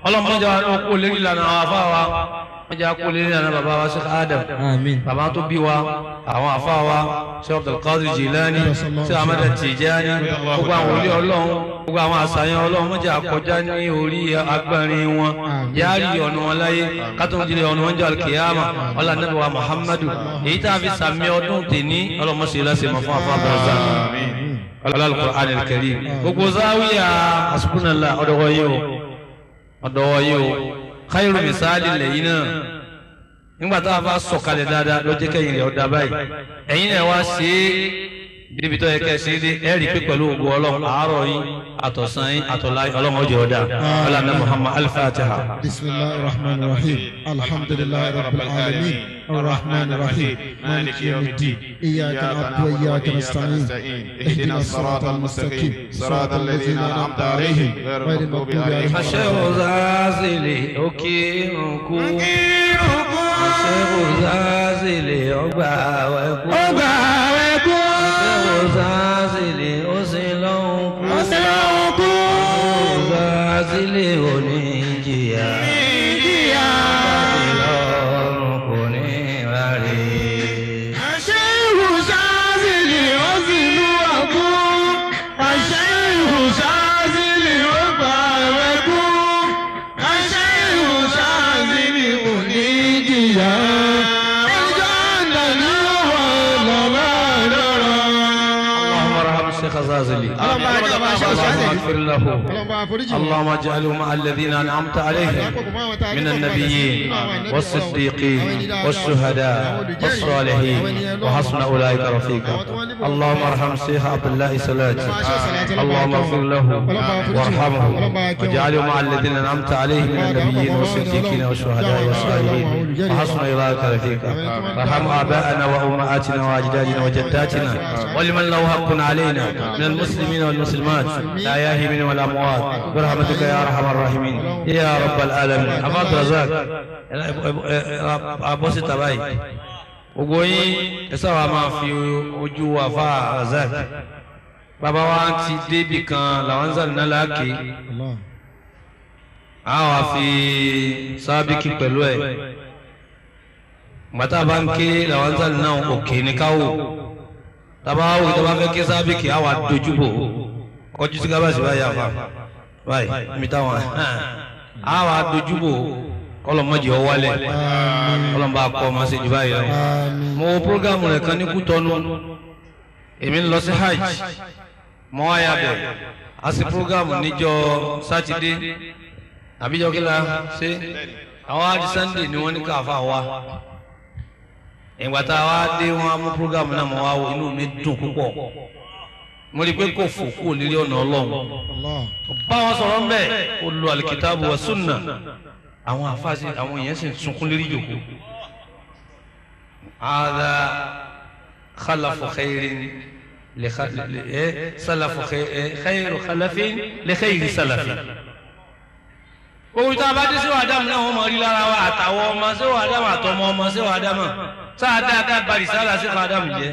G: ọlọ́mọdé wa ló kó lérí lànà àwọn afá wa wọ́n jẹ́ kó lérí lànà bàbá wa Sheikh Adam
H: Àmín.
G: bàbá tó bí wa àwọn afá wa Sheikh Abdulkadir Jilani Sheikh Ahmad Tijani gbogbo àwọn olé ọlọ́run gbogbo àwọn àṣàyàn ọlọ́run wọ́n jẹ́ àkọjá ní orí agbárin wọn yáàrí ọ̀nà wọn láyé kátó ń jílẹ̀ ọ̀nà wọn jẹ́ alkiyama ọlá nàbẹ̀ wa Muhammadu èyí tá a fi sàmì ọdún tèní ọlọ́mọṣẹ́ lásìmọ̀ fún afọ àbọ̀rọ̀sá Al-Qur'an al-Karim gbogbo záwíyà asubúnàlá ọ̀dọ̀wọ̀ yìí o ọ̀dọ̀wọ̀ yìí o khairu misali lẹ́yìn náà nígbà tá a bá sọ̀kalẹ̀ dáadáa ló jẹ́ kẹ́yìn rẹ̀ ọ̀dà báyìí ẹ̀yin náà wá ṣe é débi tó yẹ kẹ́ ẹ ṣe é dé ẹ rí i pé pẹ̀lú ògùn ọlọ́run àárọ̀ yín àtọ̀sán yín àtọ̀lá yín ọlọ́run ọjọ́ ọ̀dà ọlọ́run muhammad al-fatiha.
H: بسم الله الرحمن الرحيم الحمد لله رب العالمين الرحمن الرحيم مالك يوم الدين إياك نعبد وإياك نستعين اهدنا الصراط المستقيم صراط الذين أنعمت عليهم غير المغضوب عليهم
G: àṣẹ òzázìlì òkè òkú àṣẹ òzázìlì ọgbà wẹ̀kú
H: ọgbà ẹ̀kú
G: àṣẹ òzázìlì ó sì lọ́hùn kú
H: ọ̀sẹ̀ ọkú
G: òzázìlì òní jìyà
H: ìyá
G: lọ́rùn kò ní rárí.
H: àṣẹ ìhùsáàzìlì ó sì lú ọkú àṣẹ ìhùsáàzìlì ó gbà ẹ̀kú àṣẹ ìhùsáàzìlì kò ní jìyà ẹjọ́ ìdáná wà lọ́wọ́ lọ́rọ̀.
G: اللهم ارحم الشيخ زازلي
H: اللهم اجعله مع الشيخ
G: اللهم
H: زازلي.
G: اغفر له
H: اللهم فرجه
G: اللهم اجعله مع الذين انعمت عليهم من النبيين والصديقين والشهداء والصالحين وحسن اولئك رفيقا اللهم ارحم الشيخ عبد الله سلاج اللهم اغفر له وارحمه واجعله مع الذين انعمت عليهم من النبيين والصديقين والشهداء والصالحين وحسن اولئك رفيقا وارحم اباءنا وامهاتنا واجدادنا وجداتنا ولمن له حق علينا من المسلمين والمسلمات الاحياء منهم والاموات برحمتك يا ارحم الراحمين يا رب العالمين عباد رزاق abọ́sí tàbáyì gbogbo yín ẹ sábà máa fi ojú wa fa razak bàbá wa ti débì kan làwọn ń sàlẹ̀ náà láàkè a wà fi sábìkì pẹ̀lú ẹ̀ gbàtà bá ń ké làwọn ń sàlẹ̀ náà òkè ní káwò tàbá wò tó bá fẹ́ ké sábìkì a wà dojúbò kọjú sí gábàsì báyìí àfa báyìí mi táwọn a wà dojúbò kọlọmọdé ọwálẹ kọlọmọba akọ ọmọ ṣe jù báyìí lọ mo wo programu rẹ kan ní Kútọ̀nù èmi ń lọ sí hajj mo wá ya bẹ a sì programu níjọ́ sátidé àbíjọ kí la ṣe àwọn adi sunday ni wọn ní káfa wa ìgbà tá a wá dé wọn á mú programu náà mo wá wo inú mi dùn púpọ̀ mo rí i pé kò fò kúrò nílé ọ̀nà ọlọ́run bá wọn sọ̀rọ̀ ń bẹ̀ ó lo alikitaabu wa sunna àwọn àfáàsì àwọn èèyàn sì ń sunkún lérí jòkó ada khalafu khairin li salafu khairu khalafin li khairi salafin òwúrọ̀ tá a bá dé sí wàdámù náà wọ́n mọ̀ rí lára wa àtàwọn ọmọ sí wàdámù àtọmọ ọmọ sí wàdámù sáà dáadáa bari sálà sí wàdámù jẹ́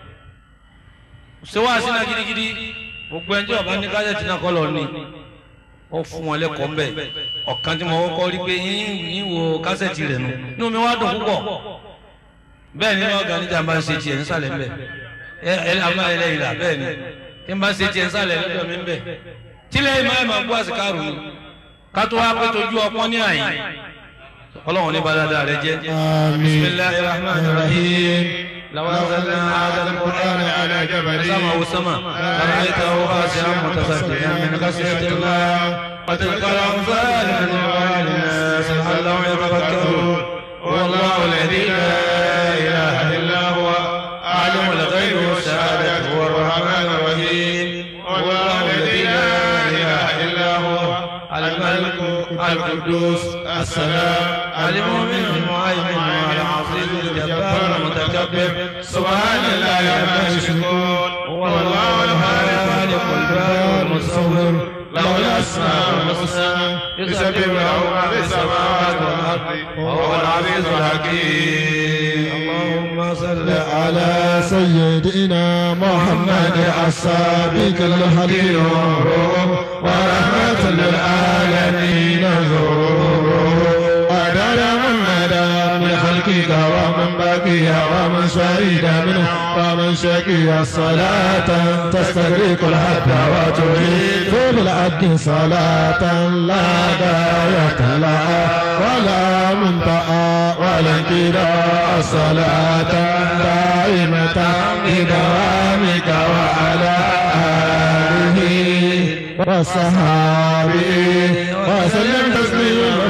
G: sèwá sínú gidigidi gbogbo ẹjọ́ ọba ní kájẹ́tì náà kọ́ lọ ní ó fún wọn lẹ́kọ̀ọ́ mbẹ́ ọ̀kan tí mo kọ́kọ́ rí pé yín wo kásẹ̀tì rẹ̀ nù inú mi wá dùn púpọ̀ bẹ́ẹ̀ ni ọ̀gá níjà bá ń ṣe tiẹ̀ ń sàlẹ̀ mbẹ́ ẹ ẹ àmọ́ ẹ lẹ́yìn rà bẹ́ẹ̀ ni tí n bá ṣe tiẹ̀ ń sàlẹ̀ lọ́dọ̀ mi mbẹ́ tílẹ̀ ìmọ̀ ẹ̀ máa gbọ́ àsìkárù ni kátó wá pé tójú ọpọ́n ní àyè ọlọ́run ní balada rẹ jẹ́ bisimilahi rahman rahim lawan zanna hadal qur'an ala jabal sama wa sama ra'aytahu khashi'an mutasaddian min khashyati allah wa tilka al-amthal nadribuha lin-nas la'allahum yatafakkarun والله الذي لا اله الا هو عالم الغيب والشهاده هو الرحمن الرحيم والله الذي لا اله الا هو الملك القدوس السلام المؤمن المهيمن العزيز الجبار المتكبر سبحان الله عما يشركون هو الله الخالق البارئ المصور له الاسماء الحسنى يسبح له ما في السماوات والارض وهو العزيز الحكيم اللهم صل
H: على سيدنا محمد السابق الحليم ورحمة للعالمين ذو شاكك ومن بقي ومن شهد منه ومن شكي صلاة تستغرق الحد وتريد بالعد صلاة لا غاية لها ولا منتهى ولا انقضاء صلاة دائمة بدوامك وعلى آله وصحابه وسلم تسليما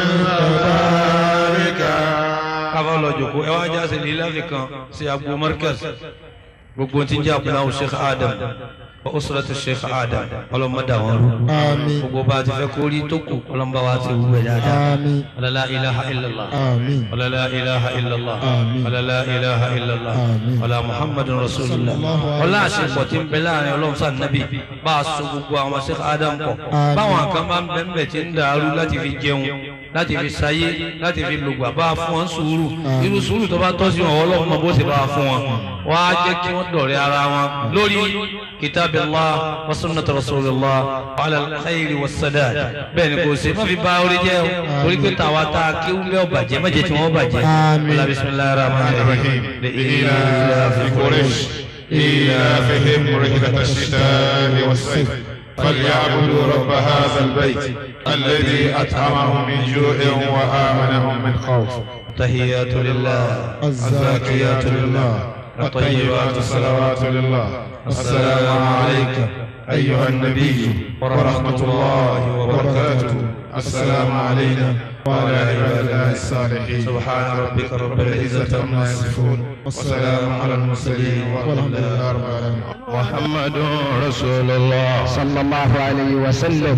H: مباركا
G: káfá lọ jòkó ẹ wá jáde lílàfi kan sí agbo markaz gbogbo tí ń jẹ́ àpòláwò sheikh adam wa usratu sheikh adam ọlọ́mọdé àwọn rú
H: آمين
G: gbogbo bá a ti fẹ́ kórí tó kù ọlọ́mọba wa ti wú ẹ̀ dáadáa
H: آمين
G: ọlọ́lá ilaha illallah
H: آمين
G: ọlọ́lá ilaha illallah
H: Àmín.
G: ọlọ́lá ilaha illallah
H: Àmín.
G: ọlá muhammadun rasulillah ọlá àṣepọ̀ tí ń bẹ láàrin ọlọ́run sáà nàbì bá a so gbogbo àwọn sheikh adam pọ̀
H: Àmín.
G: báwọn kan bá ń bẹ ń bẹ tí ń dàrú láti fi jẹun láti fi sayé láti fi lògbà bá a fún wọn sùúrù irú sùúrù tó bá tọ́ sí wọn ọlọ́run mọ bó ṣe bá a fún wọn wọ́n á jẹ́ kí wọ́n dọ̀rẹ́ ara wọn lórí kitabillah wa sunnat rasulillah wa ala al-khayri wa sadad bẹ́ẹ̀ ni kò ṣe má fi bá orí jẹ́ o torí pé tàwa tá a kí wúlẹ̀ ọ̀bàjẹ́ má jẹ́ tí wọ́n bàjẹ́
H: Àmín.
G: wala bismillahir rahmanir rahim
I: لإيلاف قريش إيلافهم رحلة الشتاء والصيف فليعبدوا رب هذا البيت الذي أطعمهم من جوع وآمنهم من خوف
G: تحيات لله
H: الزاكيات لله
I: الطيبات الصلوات لله السلام عليك أيها النبي ورحمة الله وبركاته السلام علينا وعلى عباد الله الصالحين
G: سبحان ربك رب
I: العزة عما يصفون وسلام على المرسلين والحمد لله رب العالمين
H: محمد رسول الله
C: صلى الله عليه وسلم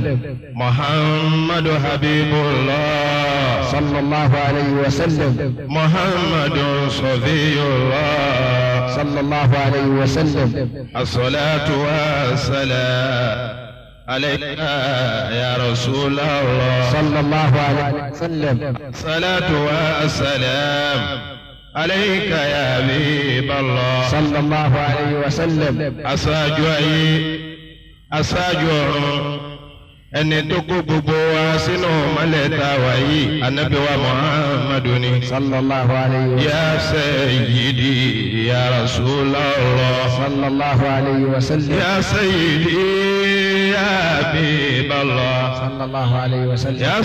H: محمد حبيب الله
C: صلى الله عليه وسلم
H: محمد صفي الله
C: صلى الله عليه وسلم
H: الصلاة والسلام عليك يا رسول الله
C: صلى الله عليه وسلم
H: الصلاة والسلام عليك يا حبيب الله
C: صلى الله عليه وسلم
H: aṣáájú ayé aṣáájú ọ̀run ẹni tó kó gbogbo wa sínú mọ́lẹ̀ tá a wà yìí anabi wa muhammadu ni.
C: صلى الله عليه وسلم
H: ya sayyidi ya rasulallah.
C: صلى الله عليه وسلم
H: ya sayyidi ya habiballah.
C: صلى الله عليه وسلم
H: ya